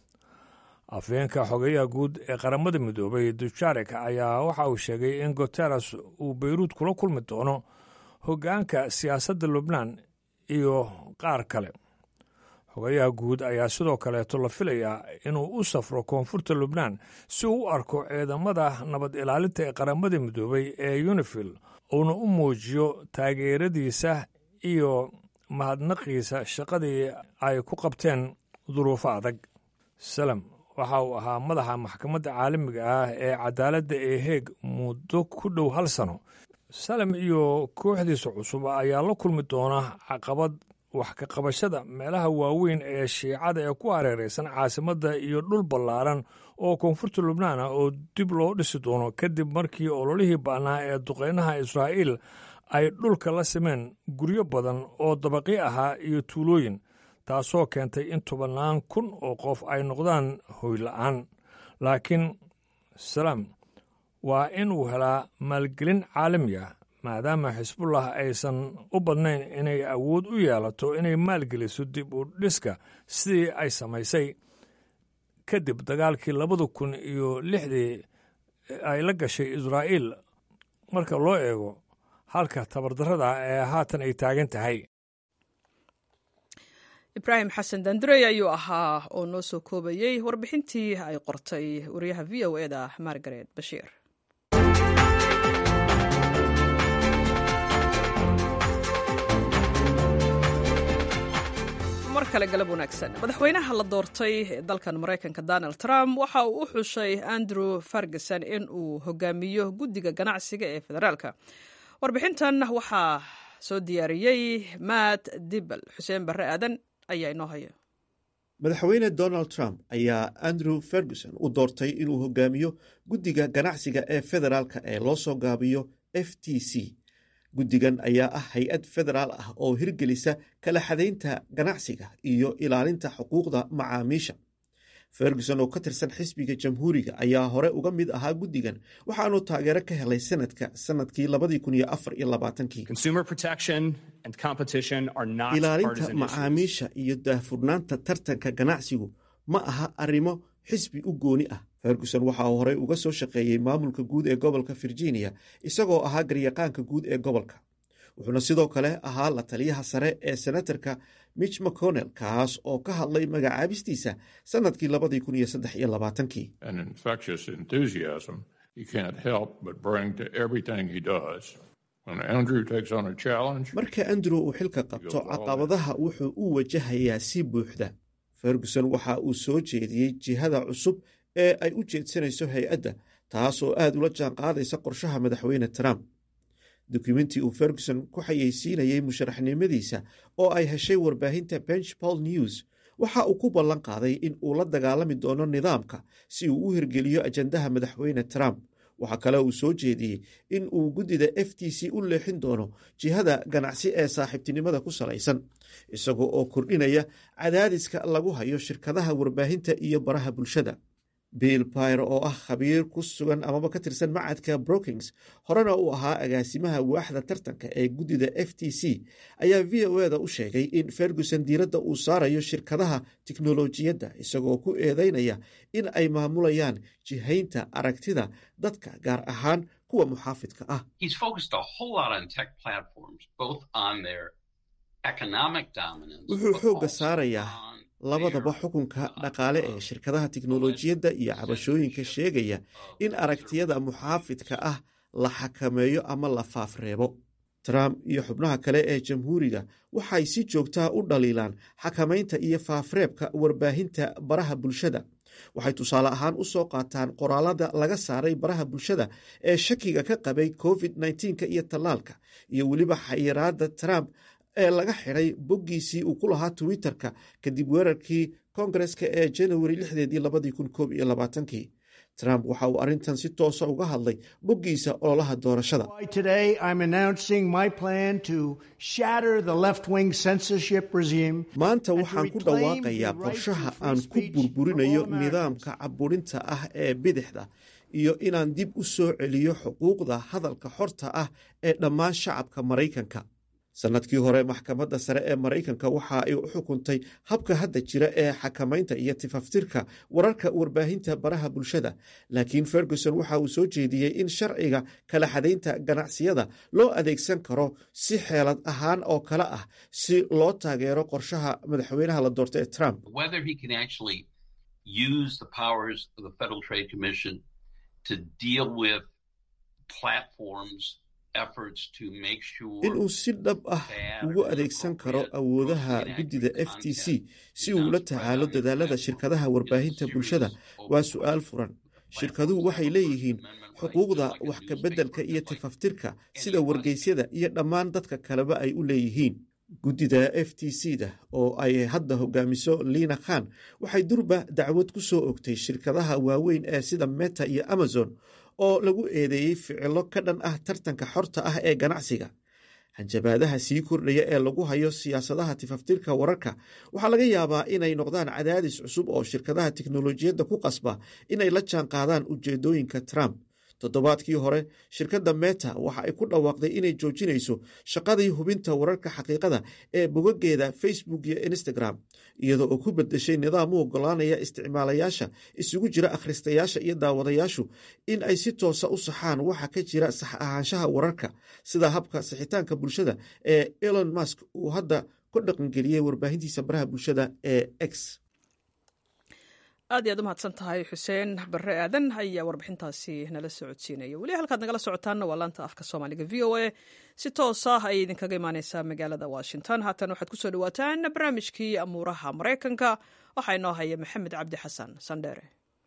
afhayeenka xogeyaha guud ee qaramada midoobay dujarek ayaa waxa uu sheegay in guteres uu beyruud kula kulmi doono hoggaanka siyaasadda lubnaan iyo qaar kale xogayaha guud ayaa sidoo kaleeto la filayaa inuu u safro koonfurta lubnaan si uu u arko ciidamada nabad ilaalinta ee qaramada midoobay ee unifil uuna u muujiyo taageeradiisa iyo mahadnaqiisa shaqadii ay ku qabteen duruufo adag salem waxa uu ahaa madaxa maxkamadda caalamiga ah ee cadaaladda ee heeg muddo ku dhow hal sano salem iyo kooxdiisa cusub ayaa la kulmi doona caqabad wax ka qabashada meelaha waaweyn ee shiicada ee ku hareeraysan caasimadda iyo dhul ballaaran oo koonfurta lubnaan ah oo dib loo dhisi doono kadib markii ololihii ba'naa ee duqeynaha israa'iil ay dhulka la simeen guryo badan oo dabaqi ahaa iyo tuulooyin taasoo keentay in tobannaan kun oo qof ay noqdaan hoyla'aan laakiin salaam waa inuu helaa maalgelin caalami ah maadaama xisbullah aysan u badnayn inay awood u yeelato inay maalgeliso dib u dhiska sidii ay samaysay kadib dagaalkii labada kun iyo lixdii ay la gashay israa'iil marka loo eego halka tabardarrada ee haatan ay taagan tahay ibraahim xasan dandurey ayuu ahaa oo noo soo koobayey warbixintii ay qortay wariyaha v o eda margaret bashiir mar kale galab wanaagsan madaxweynaha la doortay ee dalkan maraykanka donald trump waxa uu u xushay andrew ferguson in uu hogaamiyo guddiga ganacsiga ee federaalka warbixintan waxaa soo diyaariyey matt dibel xuseen barre aadan ayaa inoo haya madaxweyne donald trump ayaa andrew ferguson u doortay inuu hogaamiyo guddiga ganacsiga ee federaalka ee loo soo gaabiyo f t c guddigan ayaa ah hay-ad federaal ah oo hirgelisa kala xadaynta ganacsiga iyo ilaalinta xuquuqda macaamiisha ferguson oo ka tirsan xisbiga jamhuuriga ayaa hore uga mid ahaa guddigan waxaanu taageero ka helay sanadka sanadkii ilaalinta macaamiisha iyo daahfurnaanta tartanka ganacsigu ma aha arrimo xisbi u gooni ah ferguson waxa uu horey uga soo shaqeeyey maamulka guud ee gobolka virginia isagoo ahaa garyaqaanka guud ee gobolka wuxuuna sidoo kale ahaa la taliyaha sare ee senatarka mitch mcconnell kaas oo ka hadlay magacaabistiisa sanadkii labadii kun iyo saddex iyo labaatankii marka andrew uu xilka qabto caqabadaha wuxuu u wajahayaa si buuxda ferguson waxa uu soo jeediyey jihada cusub ee ay u jeedsanayso hay-adda taas oo aad ula jaan qaadaysa qorshaha madaxweyne trump dukumentii uu ferguson ku xayeysiinayey musharaxnimadiisa oo ay heshay warbaahinta benchpol news waxa uu ku ballan qaaday in uu la dagaalami doono nidaamka si uu u hirgeliyo ajandaha madaxweyne trump waxaa kale uu soo jeediyey in uu guddida f t c u leexin doono jihada ganacsi ee saaxiibtinimada ku salaysan isagoo oo kordhinaya cadaadiska lagu hayo shirkadaha warbaahinta iyo baraha bulshada bill pyre oo ah khabiir ku sugan amaba ka tirsan macadka brookings horena uu ahaa agaasimaha waaxda tartanka ee guddida f t c ayaa v o eda u sheegay in ferguson diiradda uu saarayo shirkadaha tiknolojiyadda isagoo ku eedeynaya in ay maamulayaan jihaynta aragtida dadka gaar ahaan kuwa muxaafidka ah wuxuu xoogga saarayaa labadaba xukunka dhaqaale ee shirkadaha tiknolojiyadda iyo cabashooyinka sheegaya in aragtiyada muxaafidka ah la xakameeyo ama la faafreebo trump iyo xubnaha kale ee jamhuuriga waxay si joogtaa u dhaliilaan xakamaynta iyo faafreebka warbaahinta baraha bulshada waxay tusaale ahaan u soo qaataan qoraalada laga saaray baraha bulshada ee shakiga ka qabay covid nka iyo tallaalka iyo weliba xayiraada trump ee laga xidhay boggiisii uu ku lahaa twitter-ka kadib weerarkii kongareska ee januari lixdeedii labadii kun koob iyo labaatankii trump waxa uu arrintan si toosa uga hadlay boggiisa ololaha doorashada maanta waxaan ku dhawaaqayaa qorshaha aan ku burburinayo nidaamka caburinta ah ee bidixda iyo inaan dib u soo celiyo xuquuqda hadalka xorta ah ee dhammaan shacabka maraykanka sannadkii hore maxkamadda sare ee maraykanka waxa ay u xukuntay habka hadda jira ee xakamaynta iyo tifaftirka wararka warbaahinta baraha bulshada laakiin ferguson waxa uu soo jeediyey in sharciga kala xadaynta ganacsiyada loo adeegsan karo si xeelad ahaan oo kale ah si loo taageero qorshaha madaxweynaha la doorta ee trump inuu si dhab ah ugu adeegsan karo awoodaha guddida f t c si uu la tacaalo dadaalada shirkadaha warbaahinta bulshada waa su-aal furan shirkaduhu waxay leeyihiin xuquuqda wax ka beddelka iyo tifaftirka sida wargeysyada iyo dhammaan dadka kaleba ay u leeyihiin guddida f t c da oo ay hadda hogaamiso liina khan waxay durba dacwad ku soo ogtay shirkadaha waaweyn ee sida meta iyo amazon oo lagu eedeeyey ficilo ka dhan ah tartanka xorta ah ee ganacsiga hanjabaadaha sii kordhaya ee lagu hayo siyaasadaha tifaftirka wararka waxaa laga yaabaa inay noqdaan cadaadis cusub oo shirkadaha tiknolojiyadda ku qasba inay la jaan qaadaan ujeedooyinka trump toddobaadkii hore shirkadda meta waxa ay ku dhawaaqday inay joojinayso shaqadii hubinta wararka xaqiiqada ee bogageeda facebook iyo instagram iyadoo oo ku bedeshay nidaam u ogolaanaya isticmaalayaasha isugu jira akhristayaasha iyo daawadayaashu in ay si toosa u saxaan waxa ka jira sax ahaanshaha wararka sida habka sixitaanka bulshada ee elon musk uu hadda ku dhaqangeliyey warbaahintiisa baraha bulshada ee x aad iyaad u mahadsan tahay xuseen barre aadan ayaa warbixintaasi nala socodsiinaya weli halkaad nagala socotaanna waa laanta afka soomaaliga v o a si toos ah ayay idinkaga imaaneysaa magaalada washington haatan waxaad kusoo dhawaataan barnaamijkii amuuraha maraykanka waxaa inoo haya maxamed cabdi xasan sandheere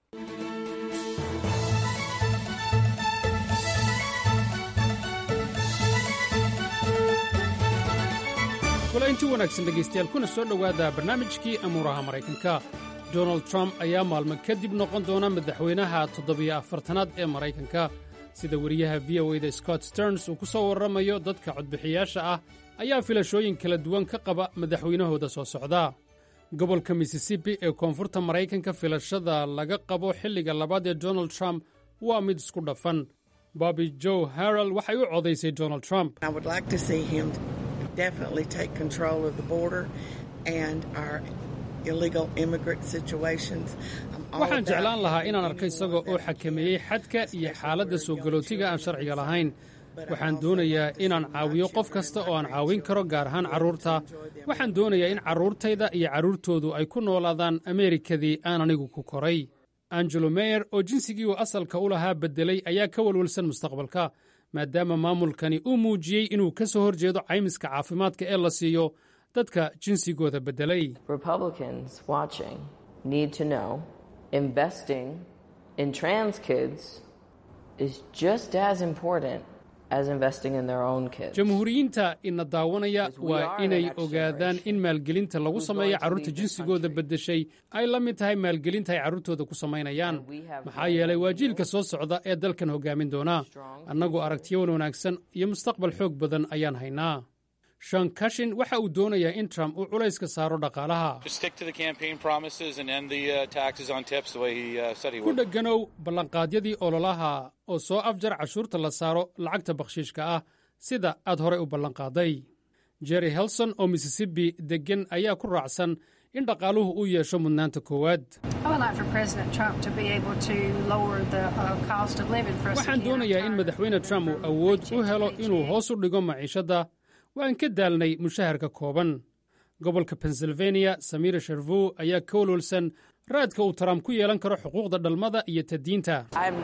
kulainti wanaagsan dhegaystayaal kuna soo dhowaada barnaamijkii amuuraha maraykanka donald trump ayaa maalmo kadib noqon doona madaxweynaha toddobiyo afartanaad ee maraykanka sida weriyaha v o eda scott sterns uu ku soo warramayo dadka codbixiyaasha ah ayaa filashooyin kala duwan ka qaba madaxweynahooda soo socda gobolka missisipi ee koonfurta maraykanka filashada laga qabo xilliga labaad ee donald trump waa mid isku dhafan bobby joe harrel waxay u codaysay donald trump waxaan jeclaan lahaa inaan arko isaga oo xakameeyey xadka iyo xaaladda soo galootiga aan sharciga lahayn waxaan doonayaa inaan caawiyo qof kasta oo aan caawin karo gaar ahaan carruurta waxaan doonayaa in carruurtayda iyo carruurtoodu ay ku noolaadaan ameerikadii aan anigu ku koray angelo meyer oo jinsigii uu asalka u lahaa beddelay ayaa ka walwalsan mustaqbalka maadaama maamulkani uu muujiyey inuu ka soo hor jeedo caymiska caafimaadka ee la siiyo dadka jinsigooda beddelay jamhuuriyiinta ina daawanaya waa inay ogaadaan in maalgelinta lagu sameeyo carruurta jinsigooda beddeshay ay la mid tahay maalgelinta ay carruurtooda ku samaynayaan maxaa yeelay waa jiilka soo socda ee dalkan hoggaamin doona annagu aragtiyowan wanaagsan iyo mustaqbal xoog badan ayaan haynaa shan kashin waxa uu doonayaa in trump uu culayska saaro dhaqaalaha ku dheganow ballanqaadyadii ololaha oo soo afjar cashuurta la saaro lacagta bakhshiishka ah sida aad horey u ballanqaaday jerry helson oo missisipi deggan ayaa ku raacsan in dhaqaaluhu uu yeesho mudnaanta koowaad waxaan doonayaa in madaxweyne trump uu awood u helo inuu hoos u dhigo maciishadda waan ka daalnay mushaharka kooban gobolka pennsylvania samira sharvow ayaa ka walwalsan raadka uu trump ku yeelan karo xuquuqda dhalmada iyo tadiinta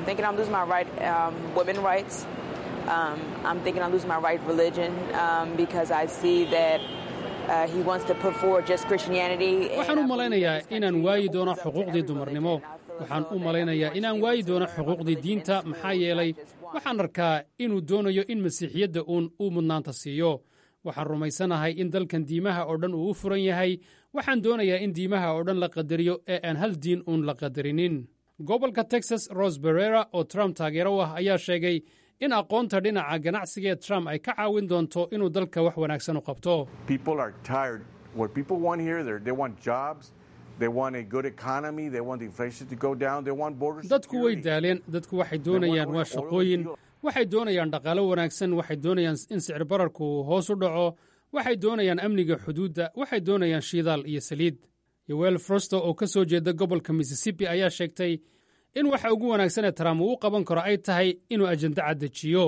waxaan u malaynayaa inaan waayi doono xuquuqdii dumarnimo waxaan u malaynayaa inaan waayi doono xuquuqdii diinta maxaa yeelay waxaan arkaa inuu doonayo in masiixiyadda uun uu mudnaanta siiyo waxaan rumaysanahay in dalkan diimaha oo dhan uu u furan yahay waxaan doonayaa in diimaha oo dhan la qadariyo ee aan hal diin uun la qadarinin gobolka texas ros berera oo trump taageero u ah ayaa sheegay in aqoonta dhinaca ganacsiga ee trump ay ka caawin doonto inuu dalka wax wanaagsan u qabto dadku way daaleen dadku waxay doonayaan waa shaqooyin waxay doonayaan dhaqaalo wanaagsan waxay doonayaan in sicir bararku hoos u dhaco waxay doonayaan amniga xuduudda waxay doonayaan shidaal iyo saliid yowel frosto oo ka soo jeeda gobolka missisipi ayaa sheegtay in waxa ugu wanaagsan ee trump uu u qaban karo ay tahay inuu ajenda caddejiyo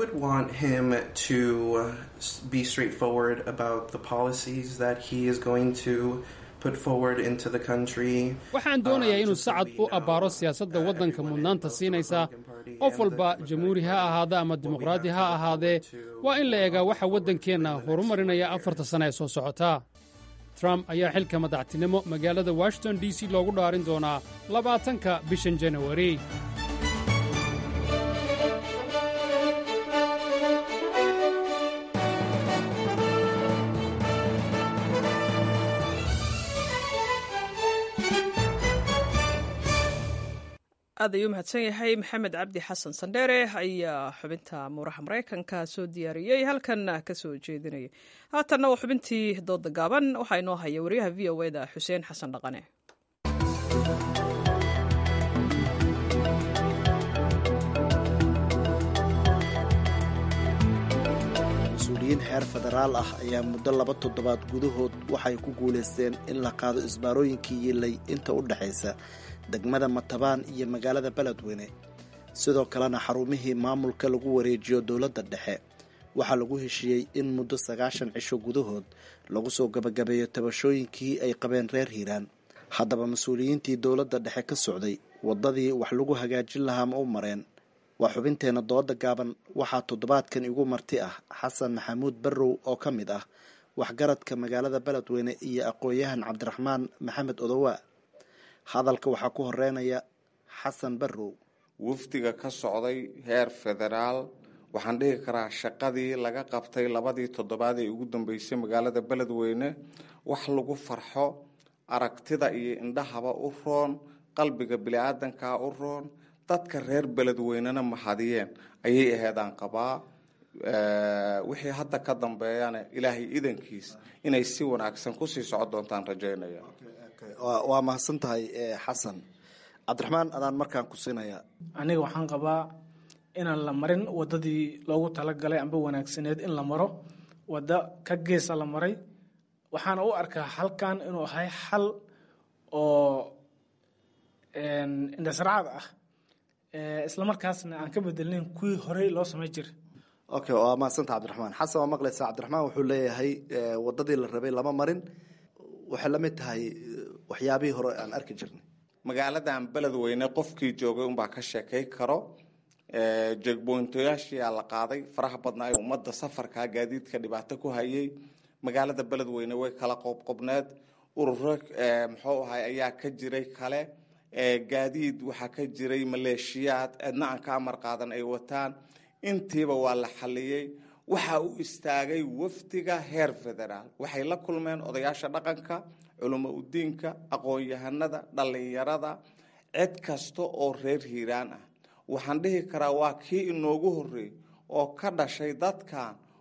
waxaan doonayaa inuu sacad u abbaaro siyaasadda waddanka mudnaanta siinaysa qof walba jamhuuri ha ahaada ama dimuqraadi ha ahaadee waa in la eegaa waxa waddankeenna horumarinaya afarta sana ee soo socota trump ayaa xilka madaxtinimo magaalada washington d c loogu dhaarin doonaa labaatanka bishan janawari aad ayuu mahadsan yahay maxamed cabdi xasan sandheere ayaa xubinta muuraha maraykanka soo diyaariyey halkanna ka soo jeedinaya haatanna waa xubintii dooda gaaban waxaa inoo haya wariyaha v o eda xuseen xasan dhaqane mas-uuliyiin xeer federaal ah ayaa muddo laba toddobaad gudahood waxay ku guulaysteen in la qaado isbaarooyinkii yilay inta u dhexaysa degmada matabaan iyo magaalada beledweyne sidoo kalena xarumihii maamulka lagu wareejiyo dowladda dhexe waxaa lagu heshiiyey in muddo sagaashan cisho gudahood lagu soo gabagabeeyo tabashooyinkii ay qabeen reer hiiraan haddaba mas-uuliyiintii dowladda dhexe ka socday waddadii wax lagu hagaajin lahaa ma u mareen waa xubinteenna dooda gaaban waxaa toddobaadkan igu marti ah xasan maxamuud barrow oo ka mid ah waxgaradka magaalada beledweyne iyo aqoon-yahan cabdiraxmaan maxamed odowa hadalka waxaa ku horeynaya xasan barrow wafdiga ka socday heer federaal waxaan dhihi karaa shaqadii laga qabtay labadii toddobaad ee ugu dambeysay magaalada beledweyne wax lagu farxo aragtida iyo indhahaba u roon qalbiga bili-aadankaa u roon dadka reer beledweynena mahadiyeen ayay aheedaan qabaa wixii hadda ka dambeeyana ilaahay idankiis inay si wanaagsan kusii socon doontaan rajaynaya waa mahadsan tahay xasan cabdiraxmaan adaan markaan ku siinayaa aniga waxaan qabaa inaan la marin wadadii loogu talagalay amba wanaagsaneed in la maro waddo ka geesa la maray waxaana u arkaa halkan inuu ahay xal oo indhasraacad ah islamarkaasna aan ka bedelnayn kuwii horey loo samay jiray okay waa mahadsanta cabdiraxmaan xasan waa maqlaysaa cabdiraxmaan wuxuu leeyahay wadadii la rabay lama marin waxay la mid tahay waxyaabihii hore aan arki jirnay magaaladan beledweyne qofkii joogay unbaa ka sheekay karo jeegboyntoyaashiyaa la qaaday faraha badnaa ummadda safarka gaadiidka dhibaato ku hayay magaalada beledweyne way kala qobqobneed ururo muxuu ahay ayaa ka jiray kale gaadiid waxaa ka jiray maleeshiyaad cidna aan ka amar qaadan ay wataan intiiba waa la xaliyey waxa u istaagay wafdiga heer federaal waxay la kulmeen odayaasha dhaqanka culimo udiinka aqoon-yahanada dhallinyarada cid kasta oo reer hiiraan ah waxaan dhihi karaa waa kii inoogu horreeyey oo ka dhashay dadkan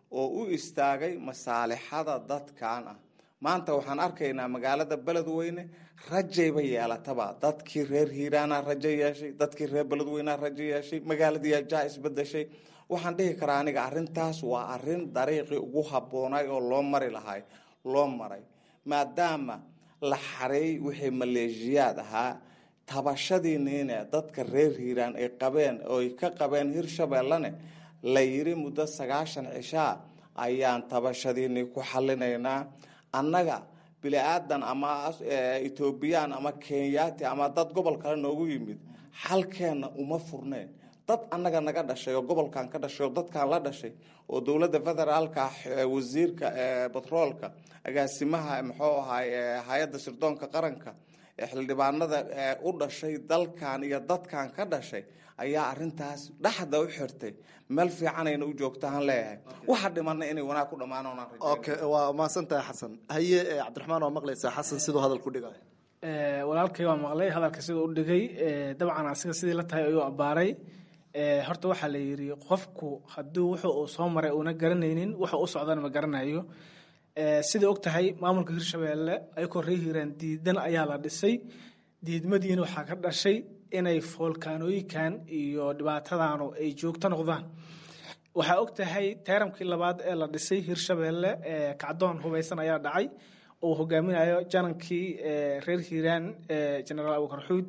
oo u istaagay masaalixada dadkan ah maanta waxaan arkaynaa magaalada beledweyne rajayba yeelataba dadkii reer hiiraana rajo yeeshay dadkii reer beledweynea rajo yeeshay magaaladii jaa isbedeshay waxaan dhihi karaa aniga arintaas waa arin dariiqii ugu habboonay oo loo mari lahay loo maray maadaama la xareey wixii maleeshiyaad ahaa tabashadiiniine dadka reer hiiraan ay qabeen oo ay ka qabeen hirshabeellane la yiri muddo sagaashan cishaa ayaan tabashadiinii ku xalinaynaa annaga bili-aadan ama etoobiyaan ama kenyaati ama dad gobol kale noogu yimid xalkeenna uma furneen dad annaga naga dhashay oo gobolkan ka dhashay oo dadkan la dhashay oo dowladda federaalka wasiirka batroolka agaasimaha muxuu ahaay hay-adda sirdoonka qaranka xildhibaanada u dhashay dalkan iyo dadkan ka dhashay ayaa arintaas dhexda u xirtay meel fiicanayna u joogtaan leeyahay waxa dhimana inay wanaag ku dhammaan okay waa mahadsantahay xasan haye cabdiraxmaan waa maqlaysaa xasan siduu hadal ku dhigayo walaalkay waa maqlay hadalka siduu u dhigay dabcan asiga sidii la tahay ayuu abbaaray horta waxaa la yidhi qofku hadduu wuxuu uu soo maray uuna garanaynin wuxuu u socdana ma garanayo sida og tahay maamulka hirshabeelle ayakoo ree hiiraan diidan ayaa la dhisay diidmadiina waxaa ka dhashay inay foolkaanooyinkan iyo dhibaatadaanu ay joogto noqdaan waxaa og tahay teeramkii labaad ee la dhisay hirshabeelle kacdoon hubaysan ayaa dhacay uu hogaaminayo janankii reer hiiraan genaraal abukar xuud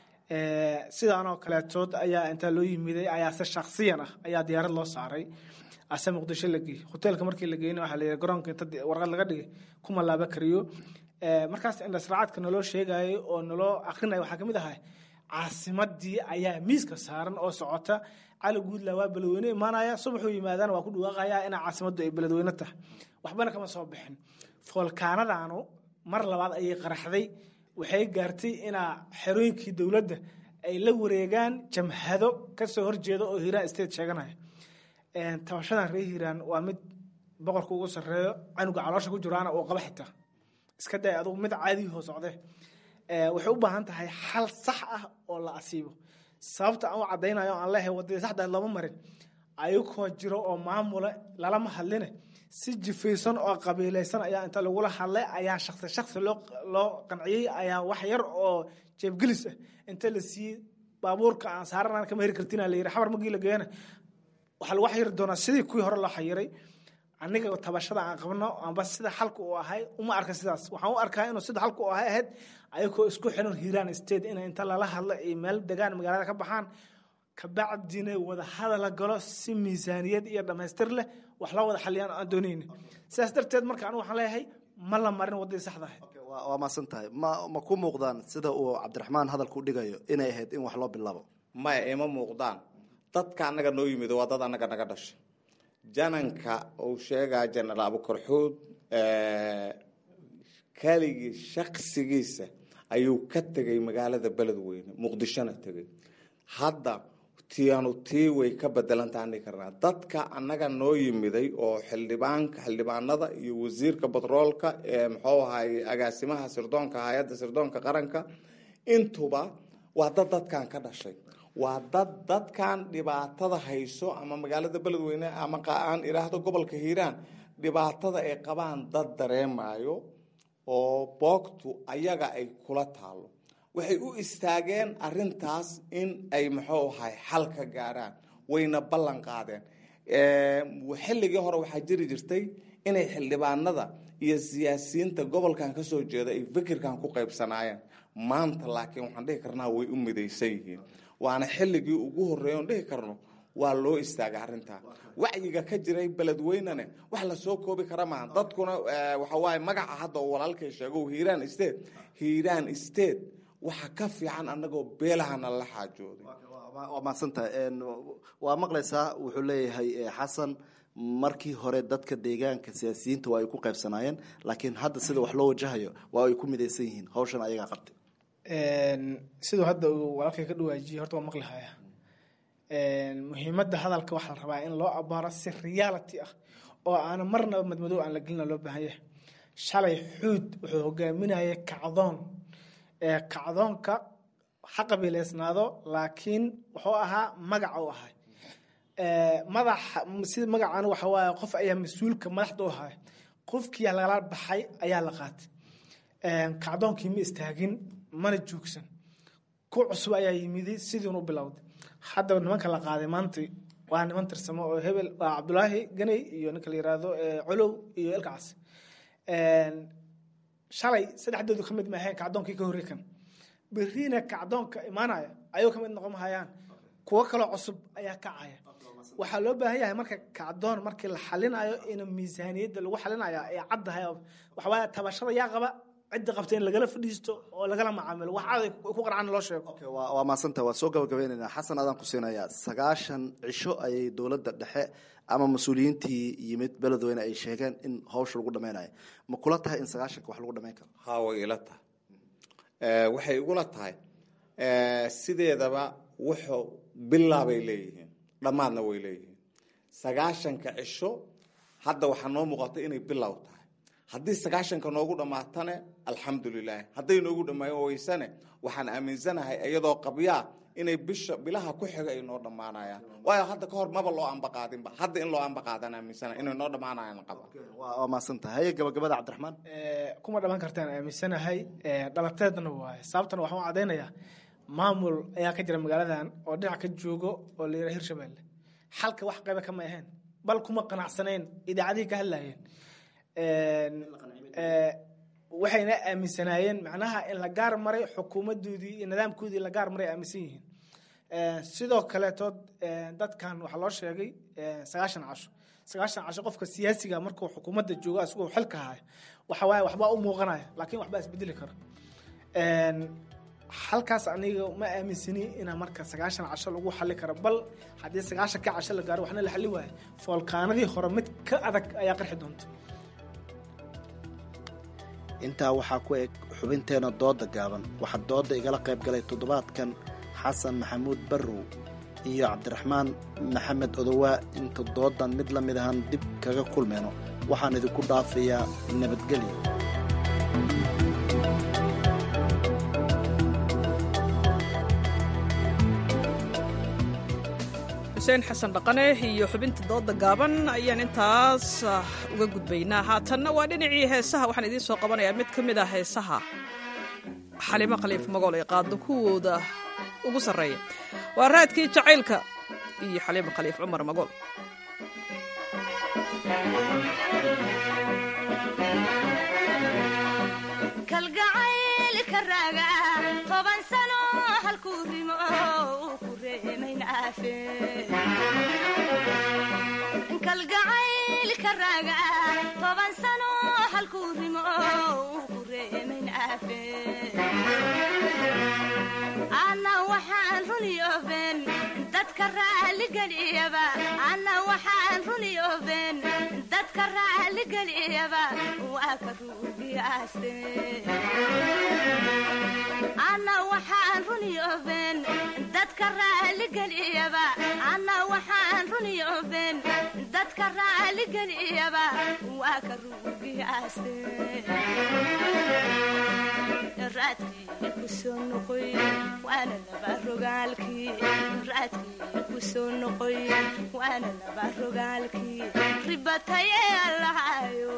sidaanoo kaleetood ayaa intaa loo yimiday ayaa se shaksiyan ah ayaa diyaarad loo saaray ase muqdisho la geeyey hoteelka markii la geeyna waxaa la yidhi garoonka inta warqad laga dhigay kuma laaba kariyo markaas indhasraacadka naloo sheegayay oo naloo akrinaya waxaa kamid ahay caasimadii ayaa miiska saaran oo socota cali guudla waa beledweyne imaanaya subaxuu yimaadana waa ku dhawaaqaya inaa caasimaddu ay beledweyne tahay waxbana kama soo bixin foolkaanadaanu mar labaad ayay qaraxday waxay gaartay inaa xerooyinkii dowladda ay la wareegaan jamhado kasoo horjeeda oo hiiraan state sheeganaya tabashadan reer hiiraan waa mid boqorka ugu sareeyo canuga caloosha ku jiraana uu qaba xitaa iska day adugu mid caadihoo socde waxay u baahan tahay xal sax ah oo la asiibo sababta aan u caddaynayo aan leehay wadadii saxda lama marin ayagoo jiro oo maamula lalama hadline si jifaysan oo qabiilaysan ayaa inta lagula hadlay ayaa shaksi shaksi loo qanciyey ayaa wax yar oo jeebgelis ah inta la siiyey baabuurka aan saaranaan kama heri kartina la yiri xabar magii la geeyana waxaa lagu xayiri doonaa sidii kuwii hore loo xayiray aniga tabashada aan qabno amba sida xalka uu ahay uma arka sidaas waxaan u arkaa inuu sida xalka uu ahay ahayd ayagoo isku xiran hiiraan state in inta lala hadlo ay meel degaan magaalada ka baxaan kabacdina wada hadala galo si miisaaniyad iyo dhammaystir leh wax loo wada xaliyaan aan doonayni sidaas darteed marka anigu waxaan leeyahay ma la marin waddadii saxda ahayd waa maasan tahay ma ma ku muuqdaan sida uu cabdiraxmaan hadalku dhigayo inay ahayd in wax loo bilaabo maya ima muuqdaan dadka annaga noo yimid waa dad annaga naga dhashay jananka uu sheegaa jenaraal abukarxuud keligii shaksigiisa ayuu ka tegay magaalada beledweyne muqdishona tegay hadda tianu tii way ka bedelantaani karnaa dadka annaga noo yimiday oo xildhibaanka xildhibaanada iyo wasiirka batroolka ee muxuu ahay agaasimaha sirdoonka hay-adda sirdoonka qaranka intuba waa dad dadkan ka dhashay waa dad dadkan dhibaatada hayso ama magaalada beledweyne ama aan iraahdo gobolka hiiraan dhibaatada ay qabaan dad dareemayo oo boogtu ayaga ay kula taalo waxay u istaageen arintaas in ay muxuu ahay xal ka gaaraan wayna ballan qaadeen xilligii hore waxaa jiri jirtay inay xildhibaanada iyo siyaasiyiinta gobolkan kasoo jeeda ay fikirkan ku qaybsanaayeen maanta laakiin waxaan dhihi karnaa way u midaysan yihiin waana xilligii ugu horreeya on dhihi karno waa loo istaagay arrintaa wacyiga ka jiray beledweynene wax lasoo koobi kara maaha dadkuna waxa waaye magaca hadda oo walaalkay sheego hiiraan state hiiraan state waxa ka fiican annagoo beelahana la xaajooday waa mahadsantahay waa maqlaysaa wuxuu leeyahay xasan markii hore dadka deegaanka siyaasiyiinta waa ay ku qaybsanaayeen laakiin hadda sida wax loo wajahayo waa ay ku midaysan yihiin hawshan ayagaa qabtay siduu hadda uu walaalkay ka dhawaajiyey horta waa maqlihaya muhiimadda hadalka waxaa la rabaa in loo abaaro si reality ah oo aana marnaba madmadow aan la gelina loo baahan yahay shalay xuud wuxuu hogaaminayay kacdoon kacdoonka ha qabiileysnaado laakiin wuxuu ahaa magaca u ahay madaxa sida magacaan waxa waaye qof ayaa mas-uulka madaxda u haya qofkii lagala baxay ayaa la qaatay kacdoonkii ma istaagin mana joogsan ku cusub ayaa yimidi sidiin u bilowday haddaba nimanka la qaaday maanta waa niman tirsamo oo hebel waa cabdulaahi ganey iyo ninka la yiraahdo colow iyo elkacas shalay saddexdoodu ka mid ma ahayn kacdoonkii ka horrey kan berriina kacdoonka imaanaya ayuu ka mid noqon mahayaan kuwo kaloo cusub ayaa kacaya waxaa loo baahan yahay marka kacdoon markii la xalinayo in miisaaniyadda lagu xalinaya ay caddahay waxawaaya tabashada yaa qaba cidda qabta in lagala fadhiisto oo lagala macaamilo wax cad ku qarcan loo sheego waa maasanta waa soo gabagabaynaynaa xasan adaan ku siinayaa sagaashan cisho ayay dowladda dhexe ama mas-uuliyiintii yimid beledweyne ay sheegeen in hawsha lagu dhameynayo ma kula tahay in sagaashanka wax lagu dhameyn karo haa way ila tahay waxay igula tahay sideedaba wuxuu bilaabay leeyihiin dhammaadna way leeyihiin sagaashanka cisho hadda waxaa noo muuqata inay bilow tahay haddii sagaashanka noogu dhammaatane alxamdulilah hadday noogu dhamaayo weysane waxaan aaminsanahay iyadoo qabyaa inay bisha bilaha ku xiga ay noo dhammaanayaan waayo hadda ka hor maba loo ambaqaadinba hadda in loo ambaqaadan aaminsana inay noo dhammaanayaan qaba waa maadsantahay haye gabagabada cabdiraxmaan kuma dhaman kartaan aaminsanahay dhalateedna waaye sababtana waxaan u caddaynayaa maamul ayaa ka jira magaaladan oo dhinac ka joogo oo la yidhaha hirshabelle xalka wax qayba kama ahayn bal kuma qanacsanayn idaacadihii ka hadlayeen waxayna aaminsanaayeen macnaha in la gaar maray xukuumadoodii iyo nidaamkoodii la gaar maray aaminsan yihiin sidoo kaleetood dadkan waxaa loo sheegay sagaashan casho sagaashan casho qofka siyaasiga markuu xukuumadda joogo asigoo xilka haya waxa waaye waxbaa u muuqanaya laakiin waxbaa isbedeli kara halkaas aniga ma aaminsani inaa marka sagaashan casho lagu xali karo bal haddii sagaashan ka casho la gaaro waxna la xali waayo foolkaanadii hore mid ka adag ayaa qarxi doonta intaa waxaa ku eg xubinteena dooda gaaban waxaa dooda igala qayb galay toddobaadkan xasan maxamuud barrow iyo cabdiraxmaan maxamed odowaa inta doodan mid la mid ahaan dib kaga kulmayno waxaan idinku dhaafayaa nabadgelyo xuseen xasan dhaqane iyo xubinta dooda gaaban ayaan intaas uga gudbaynaa haatanna waa dhinacii heesaha waxaan idiin soo qabanayaa mid ka mid ah heesaha xalimo khaliif magool ee qaado kuwooda ugu sarreeya waa raadkii jacaylka iyo xalimo khaliif cumar magool kalgacaylka raaga toban sano halkuu rimo uu ku reemaynafe kalgacaylka raaga toban sano halkuu rimo uu ku reemaynafe ana waxaan runiyooben dadka raaligeliyaba ana waxaan runiyooben dadka raaligeliyaba waa ka ruugiyaaste ana waxaan runiyooben dadka raaligeliyaba ana waxaan runiyooben dadka raaligeliyaba waa ka ruugiyaaste raadkii ku soo noqoy waana laba rogaalkii raadkii ku soo noqoy waana laba rogaalkii ribatayee allahayo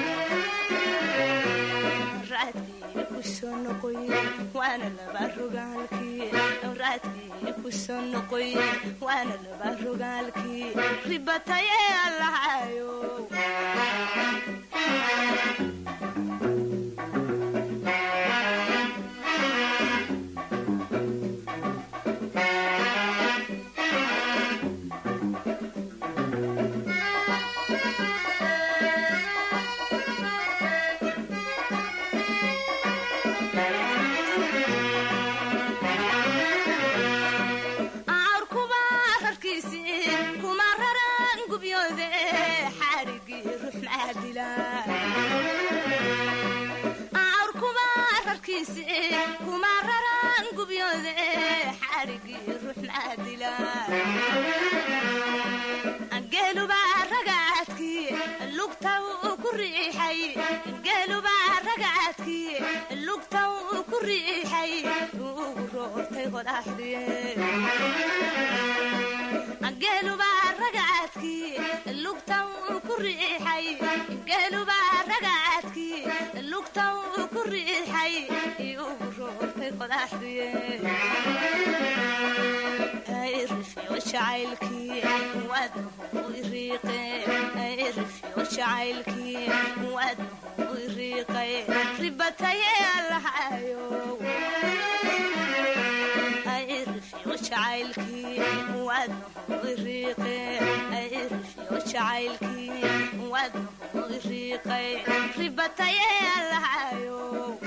raadkii ku soo noqoy waana laba rogaalkii raadkii ku soo noqoy waana laba rogaalkii ribatayee allahayo geelubaa rubata uu ku riixay iugu roortay qodaxduye rifyo jacaylkii waadnahu iriiqe rifyo jacaylkii waadnahu iriiqay ribataye allahayo rifyo jacaylkii waadnahu iriiqe rifyo jacaylkii waadnahu iriiqay ribataye allahayo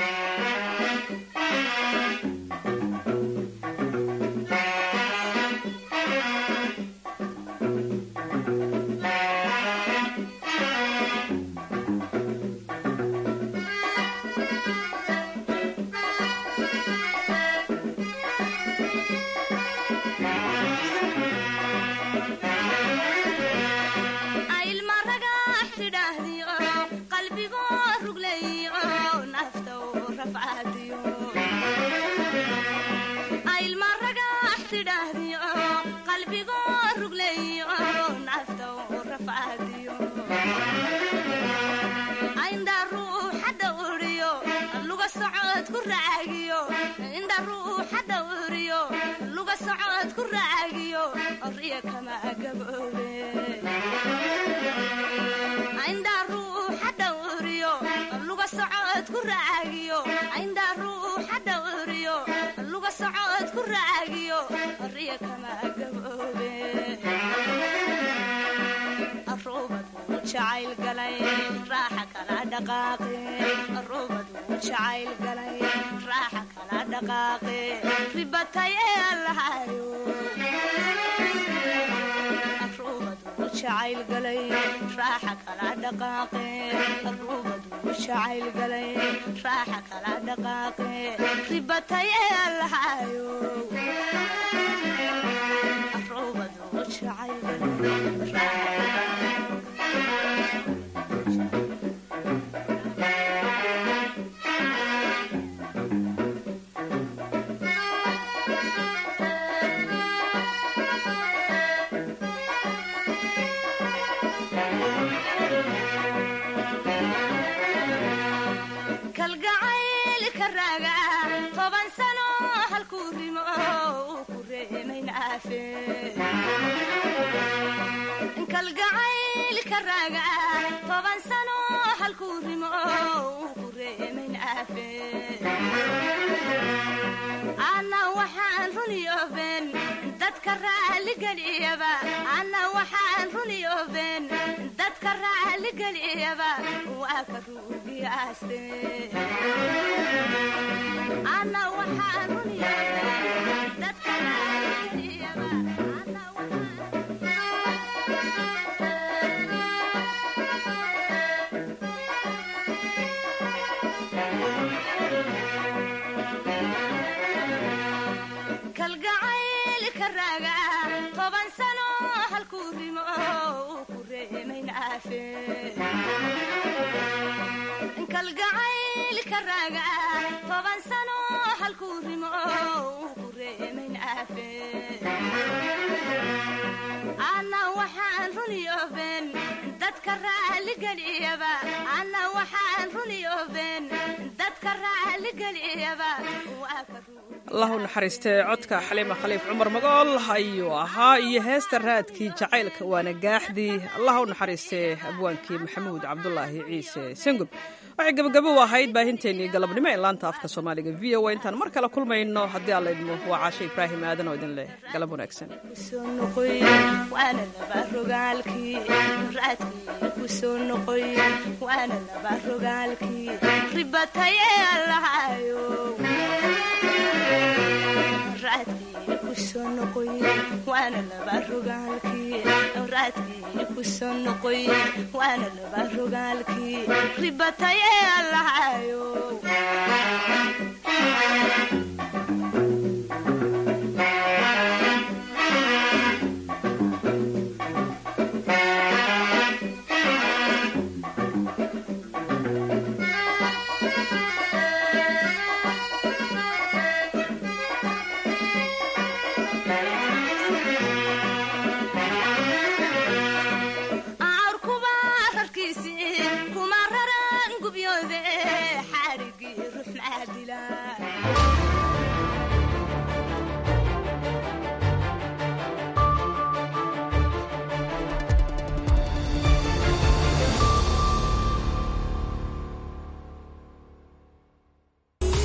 allahu naxariistee codka xaliima khaliif cumar magool ayuu ahaa iyo heesta raadkii jacaylka waana gaaxdii allah u naxariistee abwaankii maxamuud cabdulaahi ciise sangub waxay gebagabo u ahayd baahinteennii galabnimo ee laanta afka soomaaliga v o a intaan mar kale kulmayno haddii alla idmo waa caashe ibraahim aadan oo idin leh galab wanaagsan waana laba rogaalkii raadkii ku soo noqoy waana laba rogaalkii ribataye allahayo raadkii ku soo noqoy waana laba rogaalkii raadkii ku soo noqoy waana laba rogaalkii ribataye allahayo kuma raran gubyoode dilaa